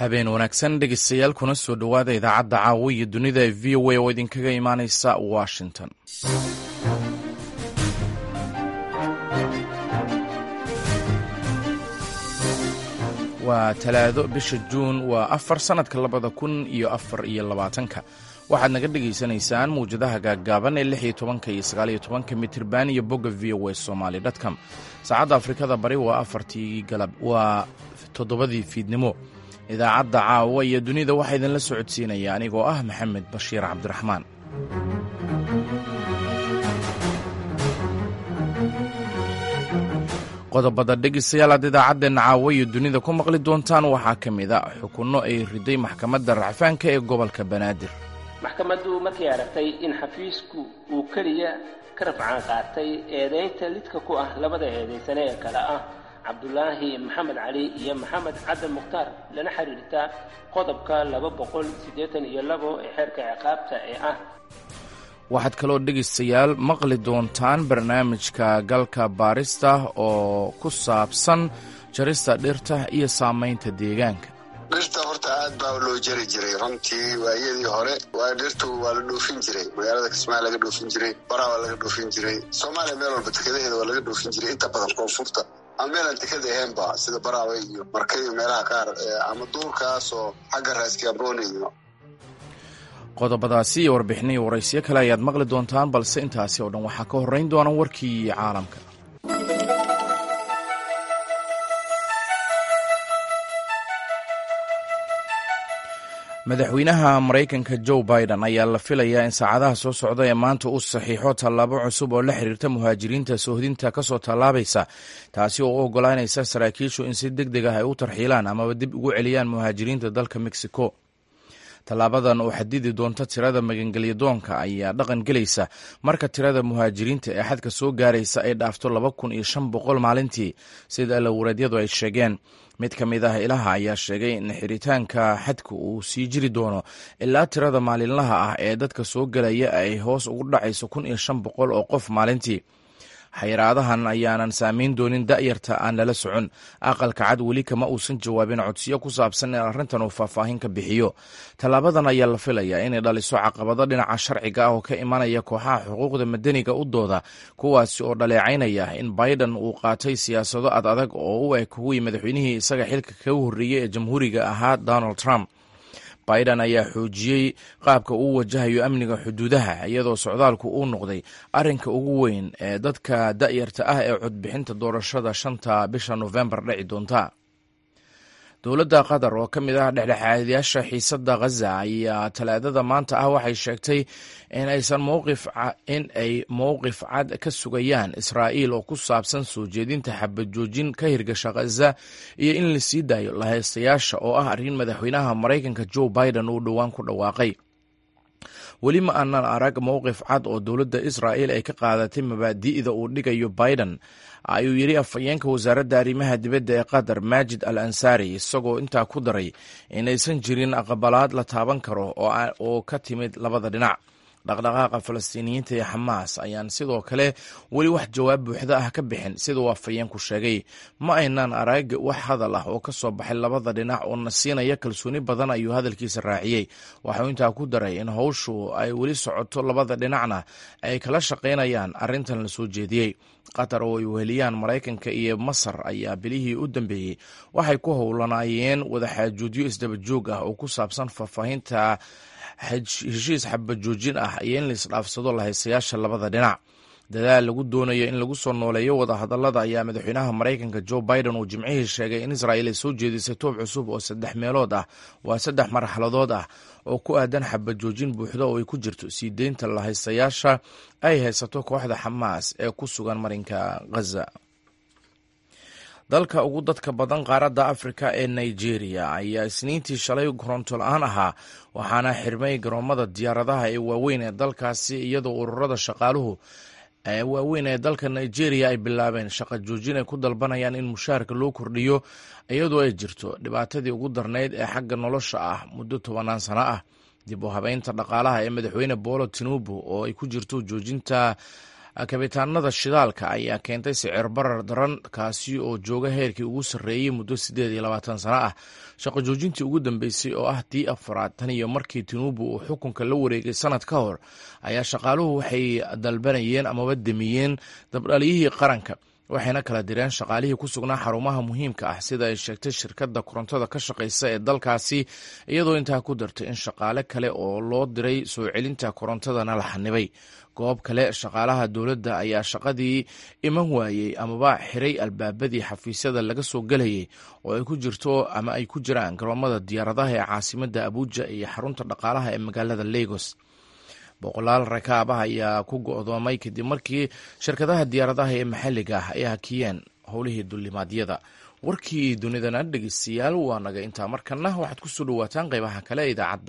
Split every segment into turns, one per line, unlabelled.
habeen wanaagsan dhegeystayaal kuna soo dhowaada idaacadda caawa iyo dunida ee v o a oo idinkaga imaaneysa washington waa talaado bisha juun waa afar sannadka labada kun iyo afar iyo labaatanka waxaad naga dhegaysanaysaan mawjadaha gaaggaaban ee lix iyo tobanka iyo sagaal iyo tobanka mitirban iyo bogga v o a somaly dtcom saacadda afrikada bari waa afartii galab waa toddobadii fiidnimo idaacadda caawa iyo dunida waxaa idinla socodsiinaya anigoo ah maxamed bashiir cabdiraxmaan qodobada dhegeystayaal aad idaacadeenna caawa iyo dunida ku maqli doontaan waxaa ka mid a xukunno ay riday maxkamadda racfaanka ee gobolka banaadir
maxkamaddu markay aragtay in xafiisku uu keliya ka rafcaan qaatay eedaynta lidka ku ah labada eedaysane ee kale ah cabdulaahi maxamed cali iyo maxamed caddan mukhtaar lana xiriirta qodobka laba boqol siddeetan iyo labo ee xeerka ciqaabta ee ah
waxaad kaloo dhegaystayaal maqli doontaan barnaamijka galka baarista oo ku saabsan jarista dhirta iyo saamaynta deegaanka
dhirta horta aad baa loo jari jiray runtii waayadii hore waa dhirtu waa la dhoofin jiray magaalada kismaayo laga dhoofin jiray baraa waa laga dhoofin jiray soomaaliya meel walba tekadaheeda waa laga dhoofin jiray inta badan koonfurta ama meelaan tekada ahaynba sida baraawe iyo marka iyo meelaha qaar ama duurkaas oo xagga raaskiamboone iyo
qodobadaasi iyo warbixinihii waraysyo kale ayaad maqli doontaan balse intaasi oo dhan waxaa ka horrayn doona warkii caalamka madaxweynaha maraykanka joe biden ayaa la filayaa in saacadaha soo socda ee maanta uu saxiixo tallaabo cusub oo la xiriirta muhaajiriinta soohdinta ka soo tallaabaysa taasi oo u oggolaanaysa saraakiishu in si deg deg ah ay u tarxiilaan amaba dib ugu celiyaan muhaajiriinta dalka mexico tallaabadan oo xadidi doonta tirada magangelyadoonka ayaa dhaqan gelaysa marka tirada muhaajiriinta ee xadka soo gaaraysa ay dhaafto laba kun iyo shan boqol maalintii sida alawaraedyadu ay sheegeen mid ka mid ah ilaha ayaa sheegay in xiritaanka xadka uu sii jiri doono ilaa tirada maalinlaha ah ee dadka soo gelaya ay hoos ugu dhacayso kun iyo shan boqol oo qof maalintii xayiraadahan ayaanan saamayn doonin da'yarta aan lala socon aqalka cad weli kama uusan jawaabin codsiyo ku saabsan in arrintan uu faahfaahin ka bixiyo tallaabadan ayaa la filayaa inay dhaliso caqabado dhinaca sharciga ah oo ka imanaya kooxaha xuquuqda madaniga u dooda kuwaasi oo dhaleecaynaya in biden uu qaatay siyaasado ad adag oo u eg kuwii madaxweynihii isaga xilka kaga horreeyey ee jamhuuriga ahaa donald trump biden ayaa xoojiyey qaabka uu wajahayo amniga xuduudaha iyadoo socdaalku uu noqday arrinka ugu weyn ee dadka da'yarta ah ee codbixinta doorashada shanta bisha nofembar dhici doonta dowladda qatar oo ka mid ah dhexdhexaadayaasha xiisadda khaza ayaa talaadada maanta ah waxay sheegtay in aysan mowqif in ay mowqif cad ka sugayaan israa'iil oo ku saabsan soo jeedinta xabad joojin ka hirgasha khaza iyo in la sii daayo lahaystayaasha oo ah arrin madaxweynaha maraykanka joe biden uu dhowaan ku dhawaaqay weli ma aanan arag mowqif cad oo dowladda israa'iil ay ka qaadatay mabaadi'da uu dhigayo biden ayuu yidhi afhayeenka wasaaradda arrimaha dibadda ee qatar maajid al ansaari isagoo intaa ku daray inaysan jirin aqbalaad la taaban karo oo ka timid labada dhinac dhaqdhaqaaqa falastiiniyiinta ee xamaas ayaan sidoo kale weli wax jawaab buuxda ah ka bixin sida uu afhayeenku sheegay ma aynaan arag wax hadal ah oo ka soo baxay labada dhinac oo na siinaya kalsooni badan ayuu hadalkiisa raaciyey waxuu intaa ku daray in howshu ay weli socoto labada dhinacna ay kala shaqaynayaan arrintan la soo jeediyey qatar oo ay weheliyaan maraykanka iyo masar ayaa bilihii u dambeeyey waxay ku howlanaayeen wadaxaajuudyo isdaba joog ah oo ku saabsan faahfaahinta heshiis xabad joojin ah iyo in laisdhaafsado lahaysayaasha labada dhinac dadaal lagu doonayo in lagu soo nooleeyo wadahadalada ayaa madaxweynaha maraykanka joe biden uu jimcihii sheegay in israa'iil ay soo jeedisay toob cusub oo saddex meelood ah waa saddex marxaladood ah oo ku aadan xabad joojin buuxda oo ay ku jirto sii deynta lahaysayaasha ay haysato kooxda xamaas ee ku sugan marinka ghaza dalka ugu dadka badan qaaradda afrika ee nigeria ayaa isniintii shalay koronto la-aan ahaa waxaana xirmay garoomada diyaaradaha ee waaweyn ee dalkaasi iyadoo ururada shaqaaluhu ee waaweyn ee dalka nigeria ay bilaabeen shaqa joojin ay ku dalbanayaan in mushaharka loo kordhiyo iyadoo ay jirto dhibaatadii ugu darnayd ee xagga nolosha ah muddo tobanaan sano ah dib u habeynta dhaqaalaha ee madaxweyne boolo tinubu oo ay ku jirto joojinta kabitaanada shidaalka ayaa keentay sicir barar daran kaasi oo jooga heerkii ugu sarreeyey muddo siddeed iyo labaatan sano ah shaqo joojintii ugu dambeysay oo ah tii afraad tan iyo markii tinubu uu xukunka la wareegay sanad ka hor ayaa shaqaaluhu waxay dalbanayeen amaba demiyeen dabdhaliyihii qaranka waxayna kala direen shaqaalihii ku sugnaa xarumaha muhiimka ah sida ay sheegtay shirkadda korontada ka shaqaysa ee dalkaasi iyadoo intaa ku dartay in shaqaale kale oo loo diray soo celinta korontadana la xanibay goob kale shaqaalaha dowladda ayaa shaqadii iman waayey amaba xiray albaabadii xafiisyada laga soo gelayay oo ay ku jirto ama ay ku jiraan garoomada diyaaradaha ee caasimadda abuuja iyo xarunta dhaqaalaha ee magaalada lagos boqolaal rakaab ah ayaa ku go'doomay kadib markii shirkadaha diyaaradaha ee maxalliga ah ay hakiyeen howlihii dulimaadyada warkii dunidana dhegeystayaal waa naga intaa markana waxaad ku soo dhowaataan qaybaha kale ee idaacadda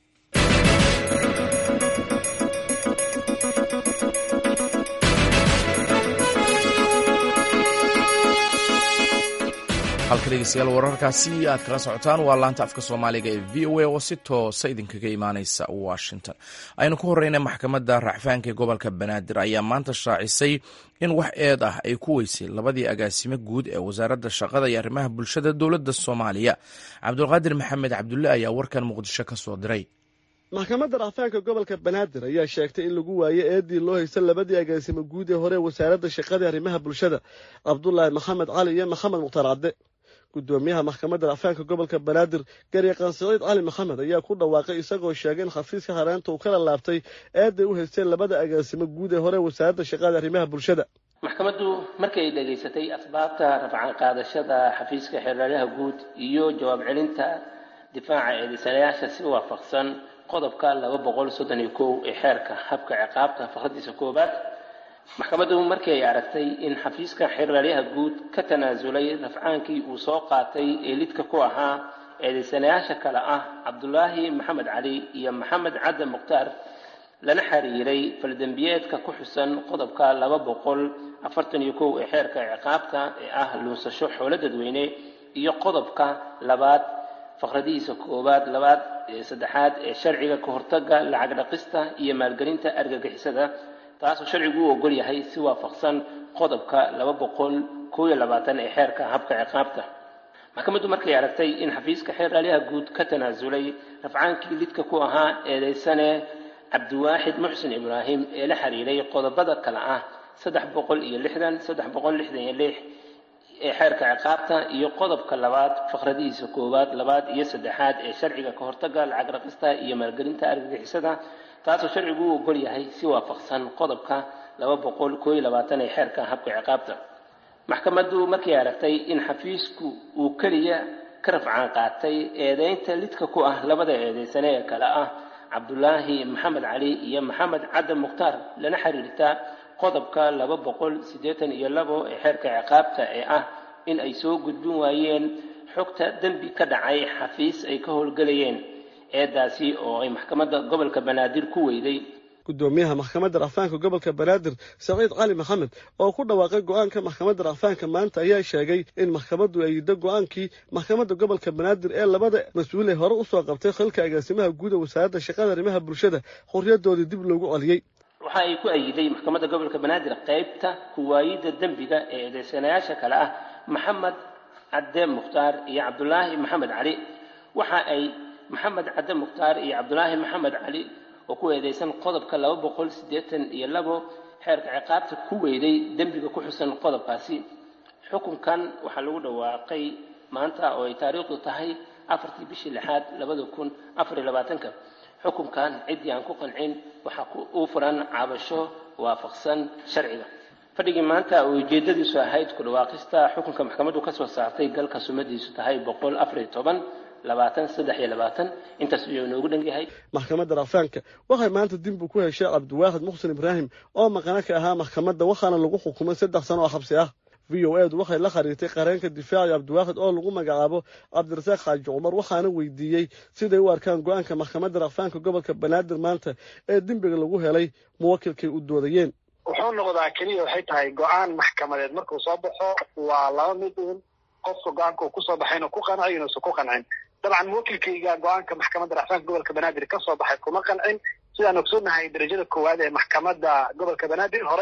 halka dhegeystayaal wararkaasi aad kala socotaan waa laanta afka soomaaliga ee v o a oo si toosa idinkaga imaaneysa washington aynu ku horeyna maxkamadda racfaanka ee gobolka banaadir ayaa maanta shaacisay in wax eed ah ay ku weysay labadii agaasimo guud ee wasaaradda shaqada iyo arrimaha bulshada dowladda soomaaliya cabdulqaadir maxamed cabdulle ayaa warkan muqdisho ka soo diray
maxkamadda racfaanka gobolka banaadir ayaa sheegtay in lagu waayo eedii loo haysta labadii agaasimo guud ee hore wasaaradda shaqada iyo arrimaha bulshada cabdulaahi maxamed cali iyo maxamed mukhtaar cadde gudoomiyaha maxkamadda racfaanka gobolka banaadir garyaqaan siciid cali maxamed ayaa ku dhawaaqay isagoo sheegay in xafiiska hareenta uu kala laabtay eeday u haysteen labada agaasimo guud ee hore wasaaradda shaqada arrimaha bulshada
maxkamaddu markay dhegaysatay asbaabta rafcan qaadashada xafiiska xeeraryaha guud iyo jawaab celinta difaaca eedaysanayaasha si waafaqsan qodobka laba boqol soddon iyo kow ee xeerka habka ciqaabta fakradiisa koobaad maxkamaddu markii ay aragtay in xafiiska xeeraryaha guud ka tanaasulay rafcaankii uu soo qaatay ee lidka ku ahaa eedaysanayaasha kale ah cabdulaahi maxamed cali iyo maxamed cadde mukhtaar lana xiriiray faldembiyeedka ku xusan qodobka laba boqol afartan iyo kow ee xeerka ciqaabta ee ah luusasho xoolo dadweyne iyo qodobka labaad fakradihiisa koowaad labaad saddexaad ee sharciga ka hortaga lacag dhaqista iyo maalgelinta argagixisada taasoo sharcigu u ogol yahay si waafaqsan qodobka laba boqol koob iyo labaatan ee xeerka habka ciqaabta maxkamaddu markay aragtay in xafiiska xeeraalyaha guud ka tanaasulay rafcaankii lidka ku ahaa eedaysane cabdiwaaxid muxsin ibraahim ee la xiriiray qodobada kale ah saddex boqol iyo lixdan saddex boqol lixdan iyo lix ee xeerka ciqaabta iyo qodobka labaad fakradihiisa koowaad labaad iyo saddexaad ee sharciga ka hortaga lacag raqista iyo maalgelinta argagixisada taasoo sharcigu u ogol yahay si waafaqsan qodobka laba boqol koo iyo labaatan ee xeerka habka ciqaabta maxkamaddu markay aragtay in xafiisku uu keliya ka rafcaan qaatay eedeynta lidka ku ah labada eedeysane ee kale ah cabdulaahi maxamed cali iyo maxamed cadde mukhtaar lana xiriirta qodobka laba boqol siddeetan iyo labo ee xeerka ciqaabta ee ah in ay soo gudbin waayeen xogta dembi ka dhacay xafiis ay ka howlgelayeen eedaasi oo ay maxkamadda gobolka banaadir ku weyday
gudoomiyaha maxkamadda racfaanka gobolka banaadir saciid cali maxamed oo ku dhawaaqay go-aanka maxkamadda racfaanka maanta ayaa sheegay in maxkamaddu ay yiddo go-aankii maxkamadda gobolka banaadir ee labada mas-uul ee hore usoo qabtay xilka agaasimaha guud ee wasaaradda shaqada arrimaha bulshada xorriyadoodii dib loogu celiyey
waxa ay ku ayiday maxkamadda gobolka banaadir qaybta kuwaayidda dembiga ee eedeysanayaasha kale ah maxamed cadde mukhtaar iyo cabdulaahi maxamed cali waxa ay maxamed cadde mukhtaar iyo cabdulaahi maxamed cali oo ku eedeysan qodobka laba boqol siddeetan iyo labo xeerka ciqaabta ku weyday dembiga ku xusan qodobkaasi xukunkan waxaa lagu dhawaaqay maanta oo ay taariikhdu tahay afartii bishii lixaad labada kun afar iyo labaatanka xukunkan ciddii aan ku qancin waxaa uu furan cabasho waafaqsan sharciga fadhigii maanta oo ujeedadiisu ahayd ku dhawaaqista xukunka maxkamaddu ka soo saartay galka sumadiisu tahay boqol afar iyo toban labaatan saddex iyo labaatan intaas ayuu inoogu dhan yahay
maxkamadda racfaanka waxay maanta dib u ku heshay cabdiwaaxid muxsin ibraahim oo maqano ka ahaa maxkamadda waxaana lagu xukumay saddex sano oo xabsi ah v o edu waxay la khariirtay qareenka difaaci cabdiwaaxid oo lagu magacaabo cabdirasaaq xaaji cumar waxaana weydiiyey siday u arkaan go-aanka maxkamadda racfaanka gobolka banaadir maanta ee dembiga lagu helay muwakilkay u doodayeen
wuxuu noqdaa keliya waxay tahay go-aan maxkamadeed markuu soo baxo waa laba mid uun qofka go-aanka uu kusoo baxay inuu ku qanco inuusan ku qancin dabcan muwakilkayga go-aanka maxkamadda racfaanka gobolka banaadir ka soo baxay kuma qancin sidaan ogsoonahay darajada koowaad ee maxkamadda gobolka banaadir horay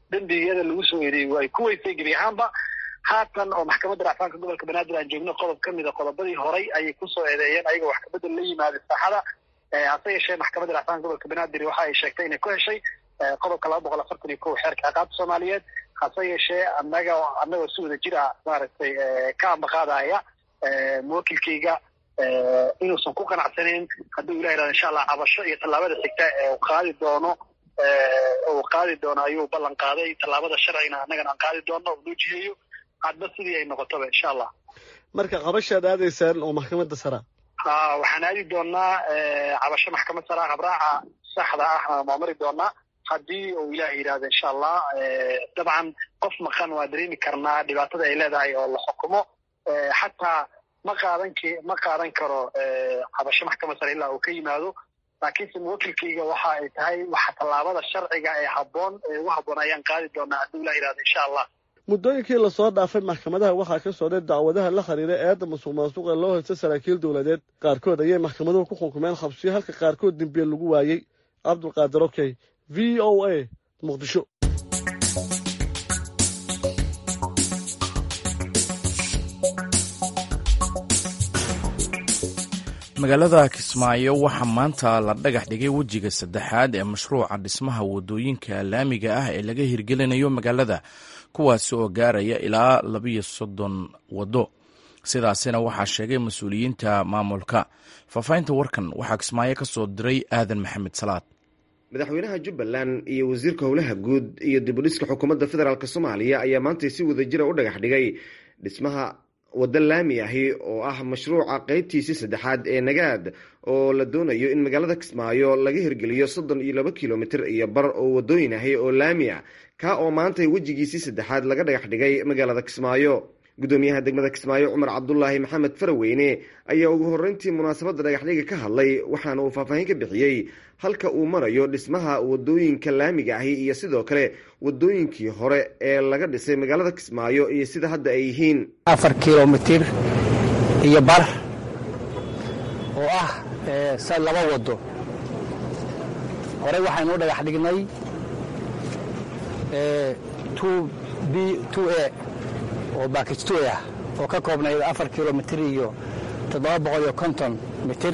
dembiyada lagu soo eedeeyey ay ku weysay gebi ahaanba haatan oo maxkamadda racfaanka gobolka banaadir aan joogno qodob ka mida qodobadii horay ayay kusoo eedeeyeen ayagoo wax kabedel la yimaaday saaxada hase yeeshee maxkamadda racfaanka gobolka banaadir waxa ay sheegtay inay ku heshay qodobka laba boqol afartan iyo kow xeerka ciqaabta soomaaliyeed hase yeeshee anaga anagoo si wada jir ah maaragtay ka ambaqaadaya muwakilkayga inuusan ku qanacsanayn hadduu ilah yihahdo insha allah cabasho iyo tallaabada xigta ee uu qaadi doono uu qaadi doono ayuu ballan qaaday tallaabada sharcina annagana aan qaadi doono uu noo jiheeyo hadba sidii ay noqotoba insha allah
marka cabashaad aadaysaan oo maxkamadda sara
ha waxaan aadi doonaa cabasho maxkamad sara habraaca saxda ah waa mari doonaa haddii uu ilaah yidhahdo insha allah dabcan qof maqan waa dareemi karnaa dhibaatada ay leedahay oo la xukumo xataa ma qaadan k ma qaadan karo cabasho maxkamad sare ilaa uu ka yimaado laakiinse muwakilkayga waxa ay tahay waxa tallaabada sharciga ee habboon ee ugu habboon ayaan qaadi doonaa hadduu ilah yidhahdo insha allah
muddooyinkii lasoo dhaafay maxkamadaha waxaa ka socday dacwadaha la xiriira eedda musuq maasuqa loo haysta saraakiil dowladeed qaarkood ayay maxkamaduhu ku xukumeen xabsiyo halka qaarkood dembiye lagu waayey cabdulqaadir okey v o a muqdisho
magaalada kismaayo waxaa maanta la dhagax dhigay wejiga saddexaad ee mashruuca dhismaha wadooyinka laamiga ah ee laga hirgelinayo magaalada kuwaasi oo gaaraya ilaa labiyo soddon waddo sidaasina waxaa sheegay mas-uuliyiinta maamulka faahfaahinta warkan waxaa kismaayo ka soo diray aadan maxamed salaad
madaxweynaha jubbaland iyo wasiirka howlaha guud iyo dibudhiska xukuumadda federaalk soomaaliya ayaa maantay si wadajira u dhagax dhigay dhismaha waddo laami ahi oo ah mashruuca qeybtiisii saddexaad ee nagaad oo la doonayo in magaalada kismaayo laga hirgeliyo soddon iyo laba kilomitir iyo bar oo wadooyin ahi oo laami ah kaa oo maantay wejigiisii saddexaad laga dhagax dhigay magaalada kismaayo gudoomiyaha degmada kismaayo cumar cabdulaahi maxamed faraweyne ayaa ugu horreyntii munaasabadda dhagaxdhiga ka hadlay waxaana uu faahfaahin ka bixiyey halka uu marayo dhismaha wadooyinka laamiga ahi iyo sidoo kale wadooyinkii hore ee laga dhisay magaalada kismaayo iyo sida hadda ay yihiin
afar kilomitir iyo bar oo ah laba wado horey waxaynu u dhagax dhignay b a oo baakij tu ah oo ka koobnayd afar kilomitir iyo toddoba boqol iyo konton mitir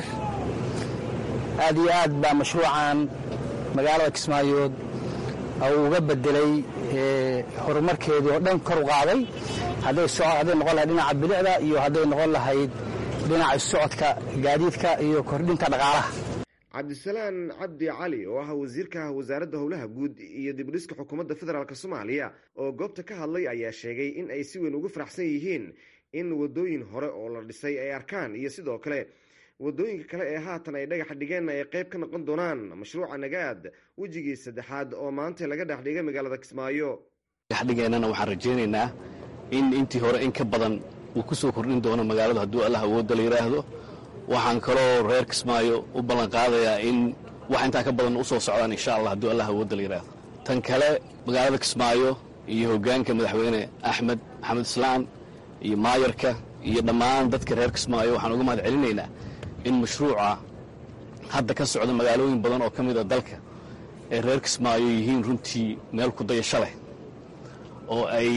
aad iyo aad baa mashruucan magaalada kismaayood uu uga bedelay horumarkeedii oo dhan kor u qaaday hadday noqon lahayd dhinaca bilicda iyo hadday noqon lahayd dhinaca socodka gaadiidka iyo kordhinta dhaqaalaha
cabdisalaan cabdi cali oo ah wasiirka wasaaradda howlaha guud iyo dibudhiska xukuumadda federaalk soomaaliya oo goobta ka hadlay ayaa sheegay in ay si weyn ugu faraxsan yihiin in wadooyin hore oo la dhisay ay arkaan iyo sidoo kale wadooyinka kale ee haatan ay dhagax dhigeen ay qayb ka noqon doonaan mashruuca nagaad wejigii saddexaad oo maanta laga dhex dhigay magaalada kismaayo
dhexdhigeennana waxaan rajaynaynaa in intii hore in ka badan uu ku soo kordhin doono magaaladu hadduu allah awoodda la yidhaahdo waxaan kaloo reer kismaayo u ballan qaadayaa in wax intaa ka badan u soo socdaan insha allah hadduu allah awoodda la yidhaahdo tan kale magaalada kismaayo iyo hoggaanka madaxweyne axmed maxamed islaan iyo maayarka iyo dhammaan dadka reer kismaayo waxaan uga mahad celinaynaa in mashruuca hadda ka socda magaalooyin badan oo ka mid a dalka ee reer kismaayo yihiin runtii meel ku dayasho leh oo ay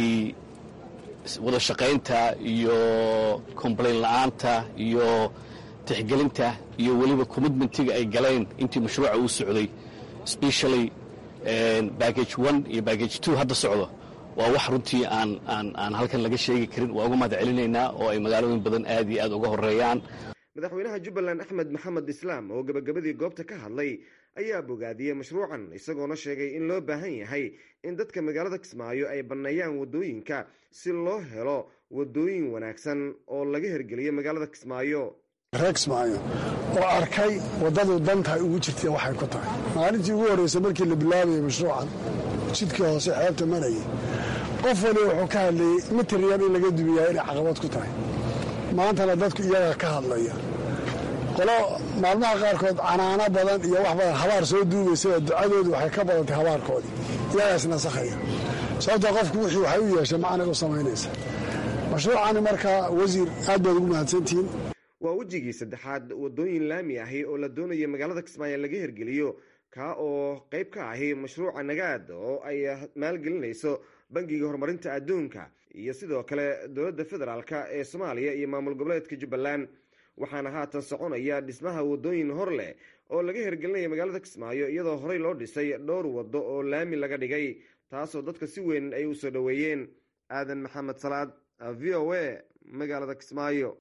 wada shaqaynta iyo complain la'aanta iyo tixgelinta iyo weliba commitmentiga ay galeen intii mashruuca uu socday specially baggage one iyo baggage two hadda socdo waa wax runtii aan aan aan halkan laga sheegi karin waa uga mahad celinaynaa oo ay magaalooyin badan aad iyo aad uga horeeyaan
madaxweynaha jubbaland axmed maxamed islaam oo gabagabadii goobta ka hadlay ayaa bogaadiyey mashruucan isagoona sheegay in loo baahan yahay in dadka magaalada kismaayo ay banneeyaan wadooyinka si loo helo wadooyin wanaagsan oo laga hirgeliyo magaalada kismaayo
reer kismaayo oo arkay waddadu dantahay ugu jirtay waxay ku tahay maalintii ugu horreysay markii la bilaabayay mashruucan jidkii hoose xeebta marayay qof waliba wuxuu ka hadlayey mitiryan in laga dumiyaa inay caqabad ku tahay maantana dadku iyagaa ka hadlaya qolo maalmaha qaarkood canaano badan iyo wax badan habaar soo duugaysaba ducadoodu waxay ka badantay habaarkoodii iyagaas nasakhaya sababta qofku wixii waxay u yeeshay macnay u samaynaysa mashruucani markaa wasiir aad baad ugu mahadsantihiin
waa wejigii saddexaad wadooyin laami ahi oo la doonaya magaalada kismaayo laga hirgeliyo kaa oo qeyb ka ahi mashruuca nagaad oo ay maalgelinayso bangiga horumarinta adduunka iyo sidoo kale dowladda federaalk ee soomaaliya iyo maamul goboleedka jubbaland waxaana haatan soconaya dhismaha wadooyin hor leh oo laga hirgelinaya magaalada kismaayo iyadoo horey loo dhisay dhowr waddo oo laami laga dhigay taasoo dadka si weyn ay u soo dhoweeyeen aadan maxamed salaad v o a magaalada kismaayo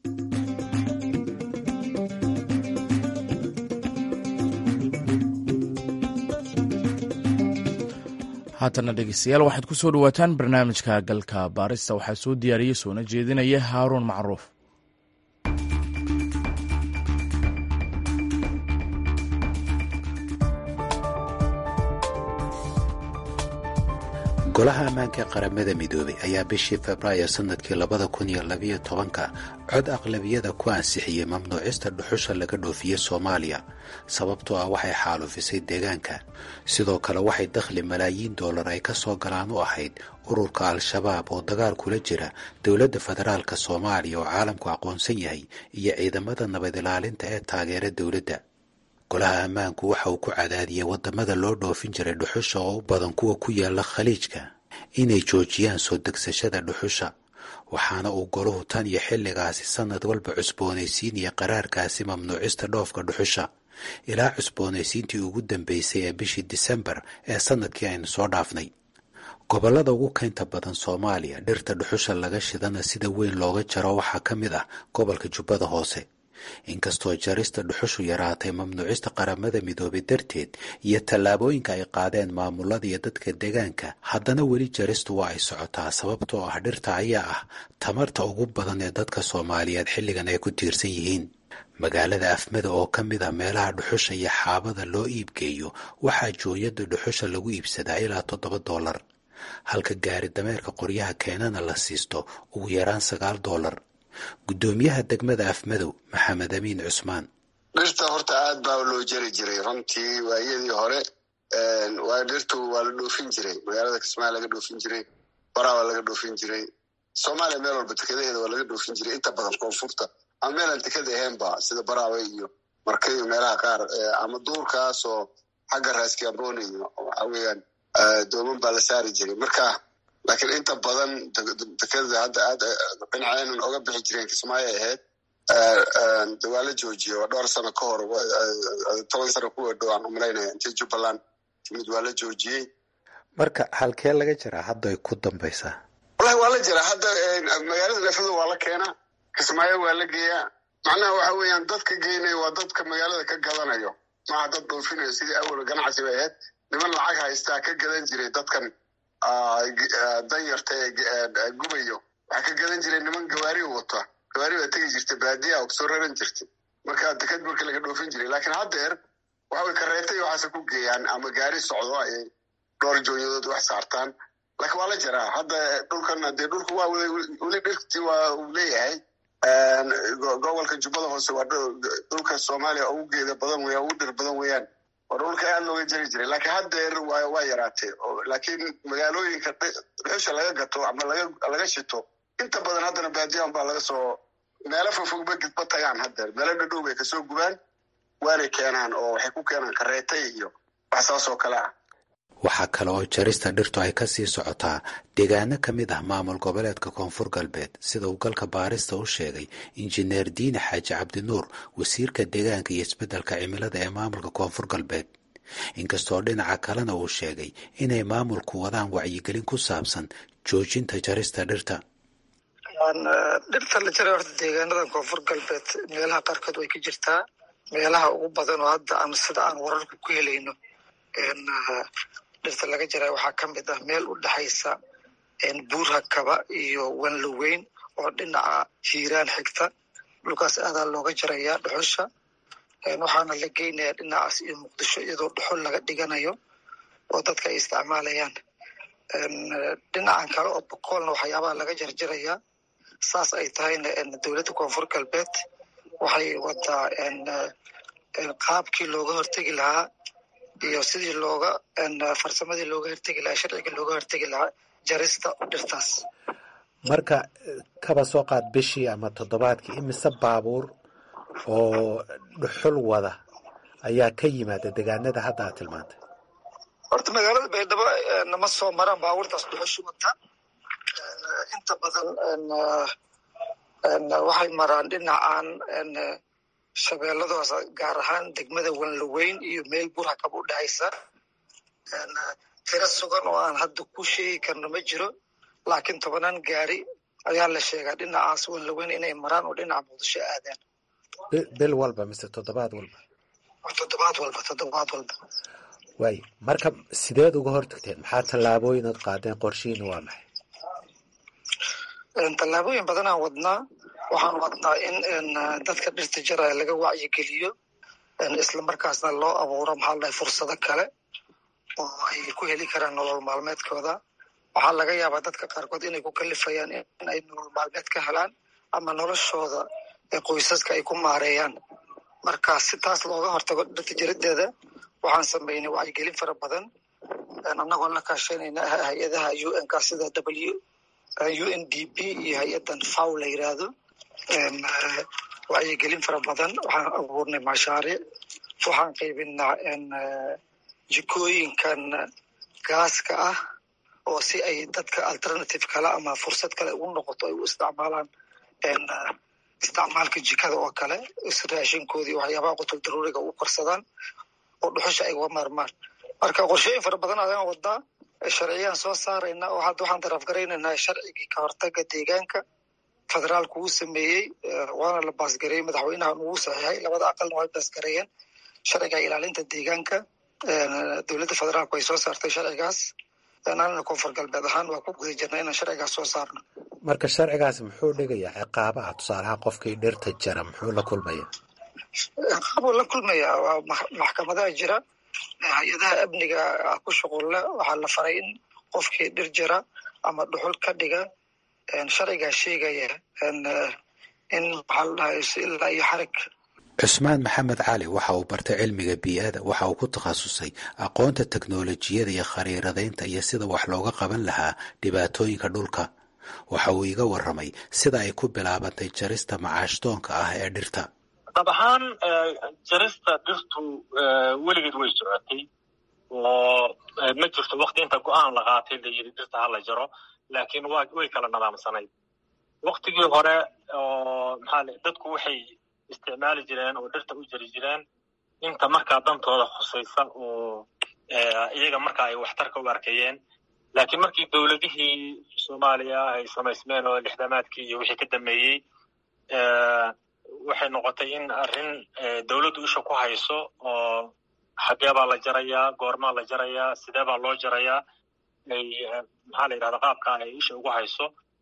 haatana dhegeystayaal waxaad ku soo dhawaataan barnaamijka galka baarista waxaa soo diyaariyey soona jeedinaya haaruun macruuf
golaha ammaanka ee qaramada midoobay ayaa bishii febraayo sanadkii labada kun iyo labiyo tobanka cod aqlabiyada ku ansixiyey mamnuucista dhuxusha laga dhoofiyey soomaaliya sababtoo ah waxay xaalufisay deegaanka sidoo kale waxay dakhli malaayiin dollar ay ka soo galaan u ahayd ururka al-shabaab oo dagaal kula jira dowladda federaalk soomaaliya oo caalamku aqoonsan yahay iyo ciidamada nabad ilaalinta ee taageera dowladda golaha ammaanku waxa uu ku cadaadiyey wadamada loo dhoofin jiray dhuxusha oo u badan kuwa ku yaala khaliijka inay joojiyaan soo degsashada dhuxusha waxaana uu golahu tan iyo xilligaasi sanad walba cusboonaysiinaya qaraarkaasi mamnuucista dhoofka dhuxusha ilaa cusboonaysiintii ugu dambeysay ee bishii disembar ee sanadkii aynu soo dhaafnay gobollada ugu keynta badan soomaaliya dhirta dhuxusha laga shidana sida weyn looga jaro waxaa ka mid ah gobolka jubbada hoose inkastoo jarista dhuxushu yaraatay mamnuucista qaramada midoobay darteed iyo tallaabooyinka ay qaadeen maamulada iyo dadka deegaanka haddana weli jaristu waa ay socotaa sababtoo ah dhirta ayaa ah tamarta ugu badan ee dadka soomaaliyeed xilligan ay ku tiirsan yihiin magaalada afmada oo ka mid ah meelaha dhuxusha iyo xaabada loo iibgeeyo waxaa jooyada dhuxusha lagu iibsadaa ilaa toddoba doolar halka gaari dameerka qoryaha keenana la siisto ugu yaraan sagaal doolar guddoomiyaha degmada afmadow maxamed amiin cusmaan
dhirta horta aad baa loo jari jiray runtii waayadii hore waa dhirtu waa la dhoofin jiray magaalada kismaayo laga dhoofin jiray baraa waa laga dhoofin jiray soomaaliya meel walba tekadaheeda waa laga dhoofin jiray inta badan koonfurta ama meelaan tekada ahaynba sida baraawe iyo marka iyo meelaha qaar ama duurkaasoo xagga raaskiamboni iyo waxa weeyaan dooman baa la saari jiray marka laakiin inta badan dekada hadda aad dhinaceenan oga bixi jireen kismaayo ahayd waa la joojiye waa dhowr sano ka hor toban sano kuwa dhow aan umalaynaya intii jubbaland timid waa la joojiyey
marka halkee laga jiraa hadda ay ku dambaysaa
wallahi waa la jiraa hadda magaalada nefado waa la keenaa kismaayo waa la geeyaa macnaha waxa weeyaan dadka geynaya waa dadka magaalada ka gadanayo maaha dad dhoofinayo sidii awal ganacsi bay ahayd niman lacag haystaa ka gadan jiray dadkan danyarta ee gubayo waxaa ka gadan jiray niman gawaari wata gawaari baa tegi jirtay baadiya oo kasoo raran jirtay marka deked marka laga dhoofin jiray laakiin haddeer waxaway kareetay waxaase ku geeyaan ama gaari socdo ayay dhowr joonyadood wax saartaan laakiin waa la jiraa hadda dhulkan dee dhulku waa weli dhirti waa uu leeyahay gobolka jubbada hoose waa dhulka soomaaliya ugu geeda badan weya ugu dhir badan weeyaan waa dhulka aad looga jari jiray laakiin haddeer waa yaraatee laakiin magaalooyinka dhuxusha laga gato ama laga shito inta badan haddana baadiyan baa laga soo meelo fogfogba gidba tagaan haddeer meelo dhadhow bay kasoo gubaan waanay keenaan oo waxay ku keenaan kareetay iyo wax saas oo kale ah
waxaa kale oo jarista dhirtu ay kasii socotaa deegaano ka mid ah maamul goboleedka koonfur galbeed sida uu galka baarista u sheegay injineer diine xaaji cabdinuur wasiirka deegaanka iyo isbeddelka cimilada ee maamulka koonfur galbeed inkastoo dhinaca kalena uu sheegay inay maamulku wadaan wacyigelin ku saabsan joojinta jarista dhirta
dhirta la jaray horta deegaanada koonfur galbeed meelaha qaarkood way ka jirtaa meelaha ugu badan oo hadda aan sida aan wararka ku helayno dhirta laga jaray waxaa ka mid ah meel u dhexaysa buurha kaba iyo wanloweyn oo dhinaca hiiraan xigta dhulkaas aadaa looga jarayaa dhuxusha waxaana la geynayaa dhinacaas iyo muqdisho iyadoo dhuxul laga dhiganayo oo dadka ay isticmaalayaan dhinacan kale oo bokoolna waxyaabaha laga jarjarayaa saas ay tahayna dowladda koonfur galbeed waxay wadaa qaabkii looga hortegi lahaa iyo sidii looga farsamadii looga hortegi lahaa sharciga looga hortegi lahaa jarista dhirtaas
marka kaba soo qaad bishii ama toddobaadkii imise baabuur oo dhuxul wada ayaa ka yimaada deegaanada hadda aad tilmaantay
horta magaalada baydhabo nama soo maraan baabuurtaas dhuxushu wata inta badan waxay maraan dhinacan shabeelladoos gaar ahaan degmada wanlaweyn iyo meel burhakab u dhexaysa tiro sugan oo aan hadda ku sheegi karno ma jiro laakiin tobanaan gaari ayaa la sheegaa dhinacaas wanlaweyn inay maraan oo dhinaca muqdisho aadaan
bil walba mise toddobaad walba
toddobaad walba toddobaad walba
waayo marka sideed uga hortagteen maxaa tallaabooyin ood qaadeen qorshihiina waa maxay
tallaabooyin badanaan wadnaa waxaan wadnaa in dadka dhirta jaraya laga wacyigeliyo islamarkaasna loo abuuro maxaa la dhahay fursado kale oo ay ku heli karaan nolol maalmeedkooda waxaa laga yaabaa dadka qaarkood inay ku kalifayaan in ay nolol maalmeed ka helaan ama noloshooda qoysaska ay ku maareeyaan marka si taas looga hortago dhirta jarideeda waxaan sameynay wacyigelin fara badan annagoo la kaashanayna hay-adaha u n ka sida w u n d p iyo hay-adan faw la yiraahdo wacyigelin fara badan waxaan abuurnay mashaariic waxaan qaybinaa jikooyinkan gaaska ah oo si ay dadka alternative kale ama fursad kale ugu noqoto ay u isticmaalaan isticmaalka jikada oo kale raashinkoodii waxyaabaha qutul daruuriga u korsadaan oo dhuxusha ay uga maarmaan marka qorshooyin fara badan ayaan wadaa sharciyaan soo saarayna oo hadda waxaan darafgaraynaynaa sharcigii ka hortaga deegaanka federaalku uu sameeyey waana la baasgareeyey madaxweynaha ugu saxiixay labada aqalna way baasgareeyeen sharciga ilaalinta deegaanka dowladda federaalku ay soo saartay sharcigaas anana koonfur galbeed ahaan waa ku guda jirna inaan sharcigaas soo saarno
marka sharcigaasi muxuu dhigayaa ciqaabaha tusaalaha qofkii dhirta jara muxuu la kulmaya
ciqaabuu la kulmayaa waa maxkamadaha jira hay-adaha amniga ku shuqulle waxaa la faray in qofkii dhir jira ama dhuxul ka dhiga sharcigaa sheegaya in maxaa la dhahay ilaa iyo xarig
cusmaan maxamed cali waxa uu bartay cilmiga bii-ada waxa uu ku takhasusay aqoonta teknolojiyada iyo khariiradaynta iyo sida wax looga qaban lahaa dhibaatooyinka dhulka waxa uu iga warramay sida ay ku bilaabantay jarista macaashdoonka ah ee dhirta
dab ahaan jarista dhirtu weligeed way socotay oo ma jirto wakti inta go-aan la qaatay la yidhi dhirta ha la jaro laakiin wa way kala nadaamsanayd waktigii hore oo maxaa dadku waxay isticmaali jireen oo dhirta u jari jireen inta markaa dantooda khusaysa oo iyaga markaa ay waxtarka u arkayeen laakiin markii dowladihii soomaaliya ay samaysmeen oo lixdamaadkii iyo wixii ka dambeeyey waxay noqotay in arrin dowladdu isha ku hayso oo xagee baa la jarayaa goormaa la jarayaa sidee baa loo jarayaa ay maxaa la yidhahda qaabka ay isha ugu hayso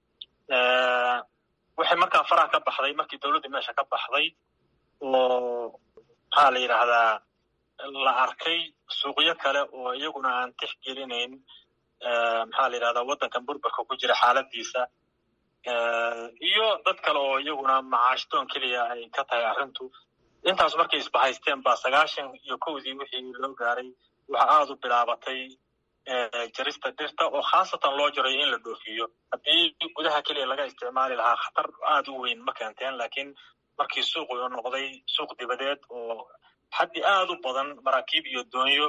waxay markaa faraha ka baxday markii dowladda meesha ka baxday oo maxaa la yidhaahdaa la arkay suuqyo kale oo iyaguna aan tixgelinayn maxaa la yidhahdaa waddankan burburka ku jira xaaladiisa iyo dad kale oo iyaguna macaashdoon keliya ay ka tahay arrintu intaas markay isbahaysteen baa sagaashan iyo kowdii wixii loo gaaray waxa aada u bilaabatay jarista dhirta oo khaasatan loo jarayo in la dhoofiyo haddii gudaha keliya laga isticmaali lahaa khatar aada u weyn ma keenteen laakiin markii suuqu noqday suuq dibadeed oo xaddi aada u badan maraakiib iyo doonyo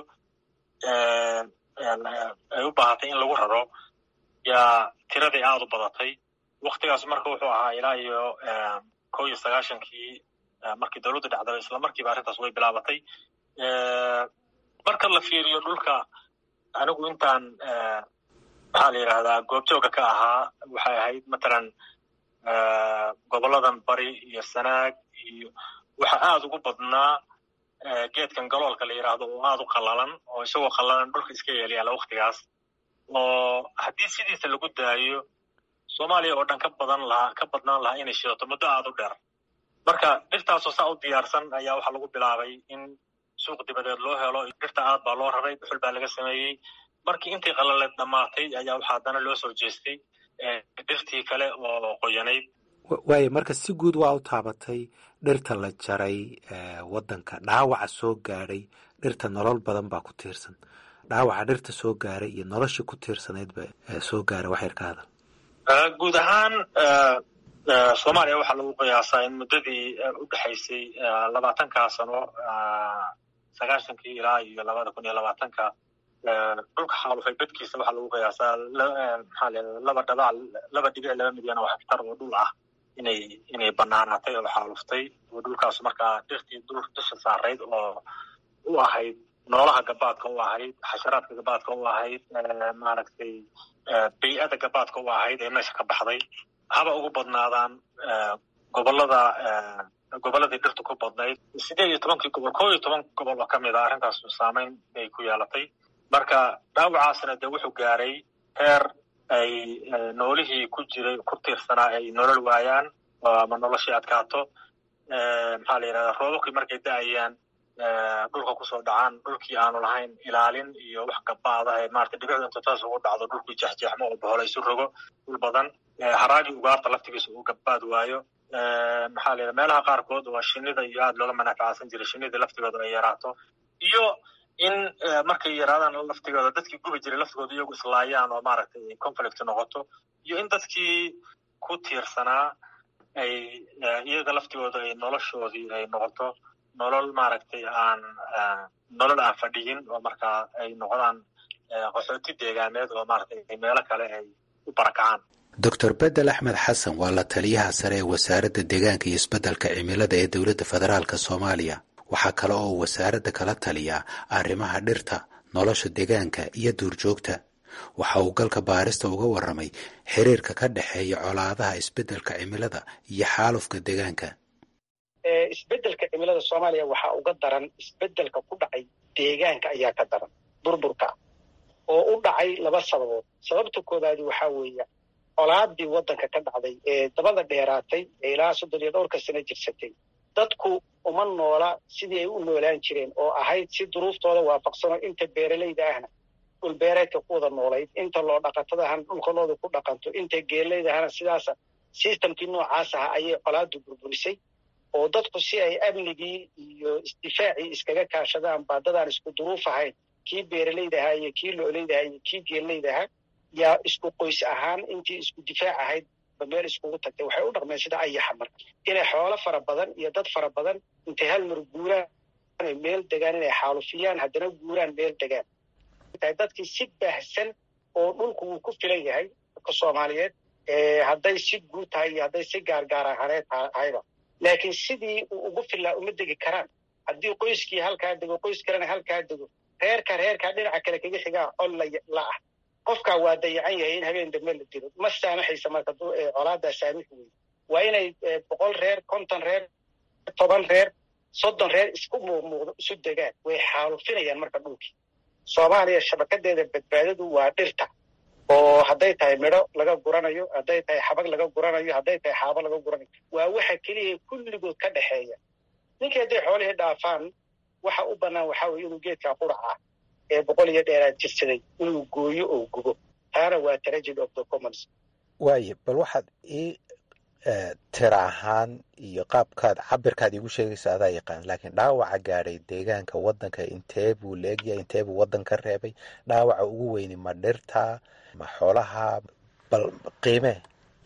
ay u baahatay in lagu raro yaa tiradii aada u badatay waktigaas marka wuxuu ahaa ilaa iyo kow iyo sagaashankii markii dowladdu dhacday isla markiiba arrintaas way bilaabatay marka la fiiriyo dhulka anigu intaan maxaa la yidhahdaa goobjooga ka ahaa waxay ahayd matalan goboladan bari iyo sanaag iyo waxa aada ugu badnaa geedkan galoolka la yidhaahdo oo aada u qallalan oo isagoo qallalan dhulka iska yeelyaala waktigaas oo haddii sidiisa lagu daayo soomaaliya oo dhan ka badan lahaa ka badnaan lahaa inay shidato muddo aada u dheer marka dhirtaasoo saa u diyaarsan ayaa waxaa lagu bilaabay in suuq dibadeed loo helo dhirta aad baa loo raray dhuxul baa laga sameeyey markii intii qalaleed dhammaatay ayaa waxaa haddana loo soo jeestay dhirtii kale oo qoyanayd
waayo marka si guud waa u taabatay dhirta la jaray waddanka dhaawaca soo gaadhay dhirta nolol badan baa ku tiirsan dhaawaca dhirta soo gaaray iyo noloshii ku tiirsanaydba soo gaaray wax yar ka hadal
guud ahaan soomaaliya waxaa lagu qiyaasaa in muddadii u dhexaysay labaatankaa sano sagaashankii ilaa iyo labada kun iyo labaatanka dhulka xaalufay bedkiisa waxaa lagu qiyaasaa maxaa leedahay laba dhabac laba dhibic laba milyan oo hektar oo dhul ah inay inay banaanaatay oo xaaluftay oo dhulkaas markaa dhirtii dhul dusha saarayd oo u ahayd noolaha gabaadka u ahayd xasharaadka gabaadka u ahayd maaragtay bay-ada gabaadka u ahayd ee meesha ka baxday haba ugu badnaadaan gobolada gobolladii dhirtu ku badnayd sideed iyo tobankii gobol koo iyo toban gobol oo ka mid a arrintaas saameyn bay ku yeelatay marka dhaawacaasna dee wuxuu gaaray heer ay noolihii ku jiray ku tiirsanaa ay nolol waayaan ama noloshii adkaato maxaa la yidhahdaa roobabkii markay da-ayaan dhulka kusoo dhacaan dhulkii aanu lahayn ilaalin iyo wax gabaada ee maarata dhibicdu inta taas ugu dhacdo dhulkii jexjeexmo oo bohola isu rogo dhul badan haraagii ugaarta laftigiisa uu gabaad waayo maxaa la yidhaha meelaha qaarkood waa shinida iyo aada looga manafacsan jiray shinida laftigooda ay yaraato iyo in markay yaraadaan laftigooda dadkii gubi jiray laftigooda iyagu islaayaan oo maaragtay conflict noqoto iyo in dadkii ku tiirsanaa ay iyaga laftigooda ay noloshoodii ay noqoto nolol maaragtay aan nolol aan fadhiyin oo markaa ay noqdaan qaxooti deegaaneed oo maaragtay meelo kale ay u barakacaan
doctor bedel axmed xasan waa la taliyaha sare ee wasaaradda deegaanka iyo isbeddelka cimilada ee dowladda federaalka soomaaliya waxaa kale oo uu wasaaradda kala taliyaa arrimaha dhirta nolosha deegaanka iyo duurjoogta waxa uu galka baarista uga warramay xiriirka ka dhexeeya colaadaha isbeddelka cimilada iyo xaalufka deegaanka
isbeddelka cimilada soomaaliya waxaa uga daran isbeddelka ku dhacay deegaanka ayaa ka daran burburka oo u dhacay laba sababood sababta koowaadi waxaa weeye colaadii waddanka ka dhacday ee dabada dheeraatay ee ilaa soddon iyo dhowrka sano jirsatay dadku uma noola sidii ay u noolaan jireen oo ahayd si duruuftooda waafaqsanoo inta beeralayda ahna dhulbeereedka ku wada noolayd inta loo dhaqatada ahna dhulkalooda ku dhaqanto inta geelayda ahna sidaasa sistamkii noocaas aha ayay colaadu burburisay oo dadku si ay amnigii iyo isdifaacii iskaga kaashadaan baa dadaan isku duruuf ahayn kii beeralayda ahaa iyo kii lo'olayda ahaa iyo kii geelayda ahaa yaa isku qoys ahaan intii isku difaac ahayd ba meel iskugu tagtay waxay u dhaqmeen sida ayaxa marka inay xoolo fara badan iyo dad fara badan intay hal mar guuraan meel degaan inay xaalufiyaan haddana guuraan meel degaan dadkii si baahsan oo dhulku wuu ku filan yahay dadka soomaaliyeed hadday si guud tahay iyo hadday si gaargaar ahaneed tahayba laakiin sidii uu ugu filaa uma degi karaan haddii qoyskii halkaa dego qoys kalena halkaa dego reerka reerkaa dhinaca kale kaga xigaa col la ah qofkaa waa dayacan yahay in habeen dambe la dilo ma saamaxaysa marka colaadaa saamix wey waa inay boqol reer konton reer toban reer soddon reer isku muuqmuuqdo isu degaan way xaalufinayaan marka dhulkii soomaaliya shabakadeeda badbaadadu waa dhirta oo hadday tahay midho laga guranayo hadday tahay xabag laga guranayo hadday tahay xaabo laga guranayo waa waxa keliya kulligood ka dhexeeya ninkii hadday xoolihii dhaafaan waxa u bannaan waxaa weye inuu geedkaa qurac ah ee boqol iyo dheeraad jirsaday inuu gooyo oo gubo taana waa tragedy of the commons
waaye bal waxaad ii tira ahaan iyo qaabkaad cabirkaad iigu sheegaysa adaa yaqaan laakiin dhaawaca gaadhay deegaanka waddanka intee buu leegyahay intee buu waddan ka reebay dhaawaca ugu weyni ma dhirta ma xoolaha bal qiimee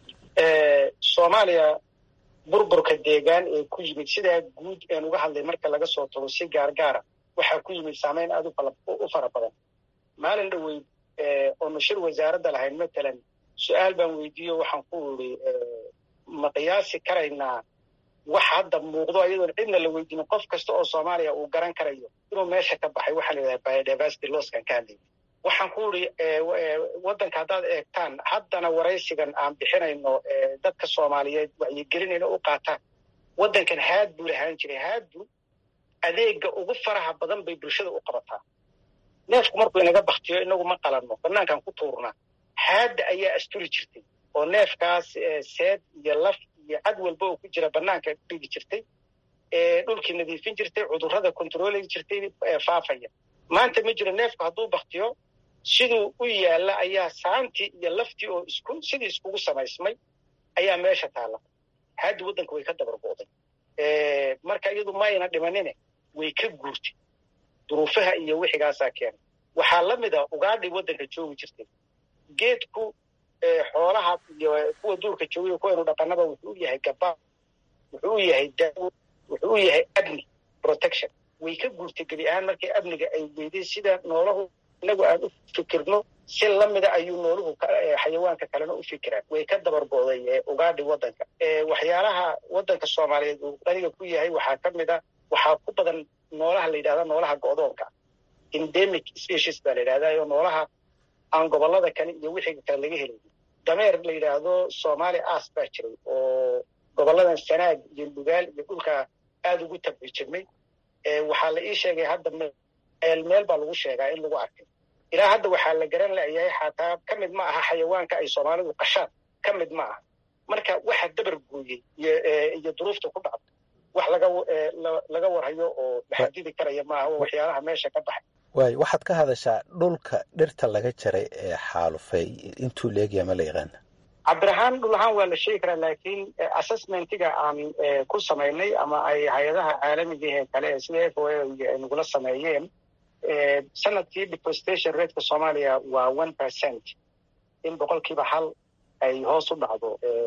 soomaaliya burburka deegaan ee ku yimid sidaa guud een uga hadlay marka laga soo tago si gaargaara waxaa ku yimid saamayn aad u fara badan maalin dhoweyd oonu shir wasaaradda lahayn matalan su-aal baan weydiiyo waxaan ku iri ma qiyaasi karaynaa wax hadda muuqdo iyadoon cidna la weydiinin qof kasta oo soomaaliya uu garan karayo inuu meesha ka baxay waxaa la yidhaha biodiversity losskan ka hadlayay waxaan ku iri waddanka haddaad eegtaan haddana waraysigan aan bixinayno dadka soomaaliyeed wacyigelinayna u qaataan waddankan haad buu lahaan jiray haadbu adeega ugu faraha badan bay bulshada u qabataa neefku markuu inaga baktiyo inagu ma qalanno banaankan ku tuurnaa haadda ayaa asturi jirtay oo neefkaas seed iyo laf iyo cad walba oo ku jira banaanka dhigi jirtay dhulkii nadiifin jirtay cudurrada kontroolay jirtay faafaya maanta ma jiro neefku hadduu baktiyo siduu u yaalla ayaa saantii iyo laftii oo isku sidii iskugu samaysmay ayaa meesha taalla haaddi waddanka way ka dabargo'day marka iyadu mayna dhimanine way ka guurtay duruufaha iyo wixigaasaa keenay waxaa la mid ah ugaadhay waddanka joogi jirtay geedku xoolaha iyo kuwa duurka joogiyo kuwaynu dhaqanaba wuxuu u yahay gabaa wuxuu u yahay daawo wuxuu u yahay amni protection way ka guurtay gebi ahaan markii amniga ay weyday sida noolahu inagu aan u fikirno si lamida ayuu nooluhu xayawaanka kalena u fikiraan way ka dabargo'day ugaadhi waddanka waxyaalaha waddanka soomaaliyeed uu qaniga ku yahay waxaa ka mid a waxaa ku badan noolaha la yidhahda noolaha go'doonka endemic species baa la yidhahda oo noolaha aan gobollada kale iyo wixii kale laga helay dameer la yidhaahdo somaali as baa jiray oo gobolladan sanaag iyo lugaal iyo dhulka aada ugu tabci jirmay waxaa la ii sheegay hadda meel meel baa lagu sheegaa in lagu arkay ilaa hadda waxaa la garan layahay xataa ka mid ma aha xayawaanka ay soomaalidu qashaan ka mid ma aha marka waxa dabar gooyey iyo duruufta ku dhacda wax laga laga warhayo oo maxadidi karaya maaha waxyaalaha meesha ka baxay
waay waxaad ka hadashaa dhulka dhirta laga jaray ee xaalufay intuu leegya ma la yaqaana
cabdirahaan dhul ahaan waa la sheegi karaa laakiin assessmentiga aan ku samaynay ama ay hay-adaha caalamiga ee kale sida f o a ay nagula sameeyeen sanadkii deforestation rateka soomaaliya waa one percent in boqolkiiba hal ay hoos u dhacdo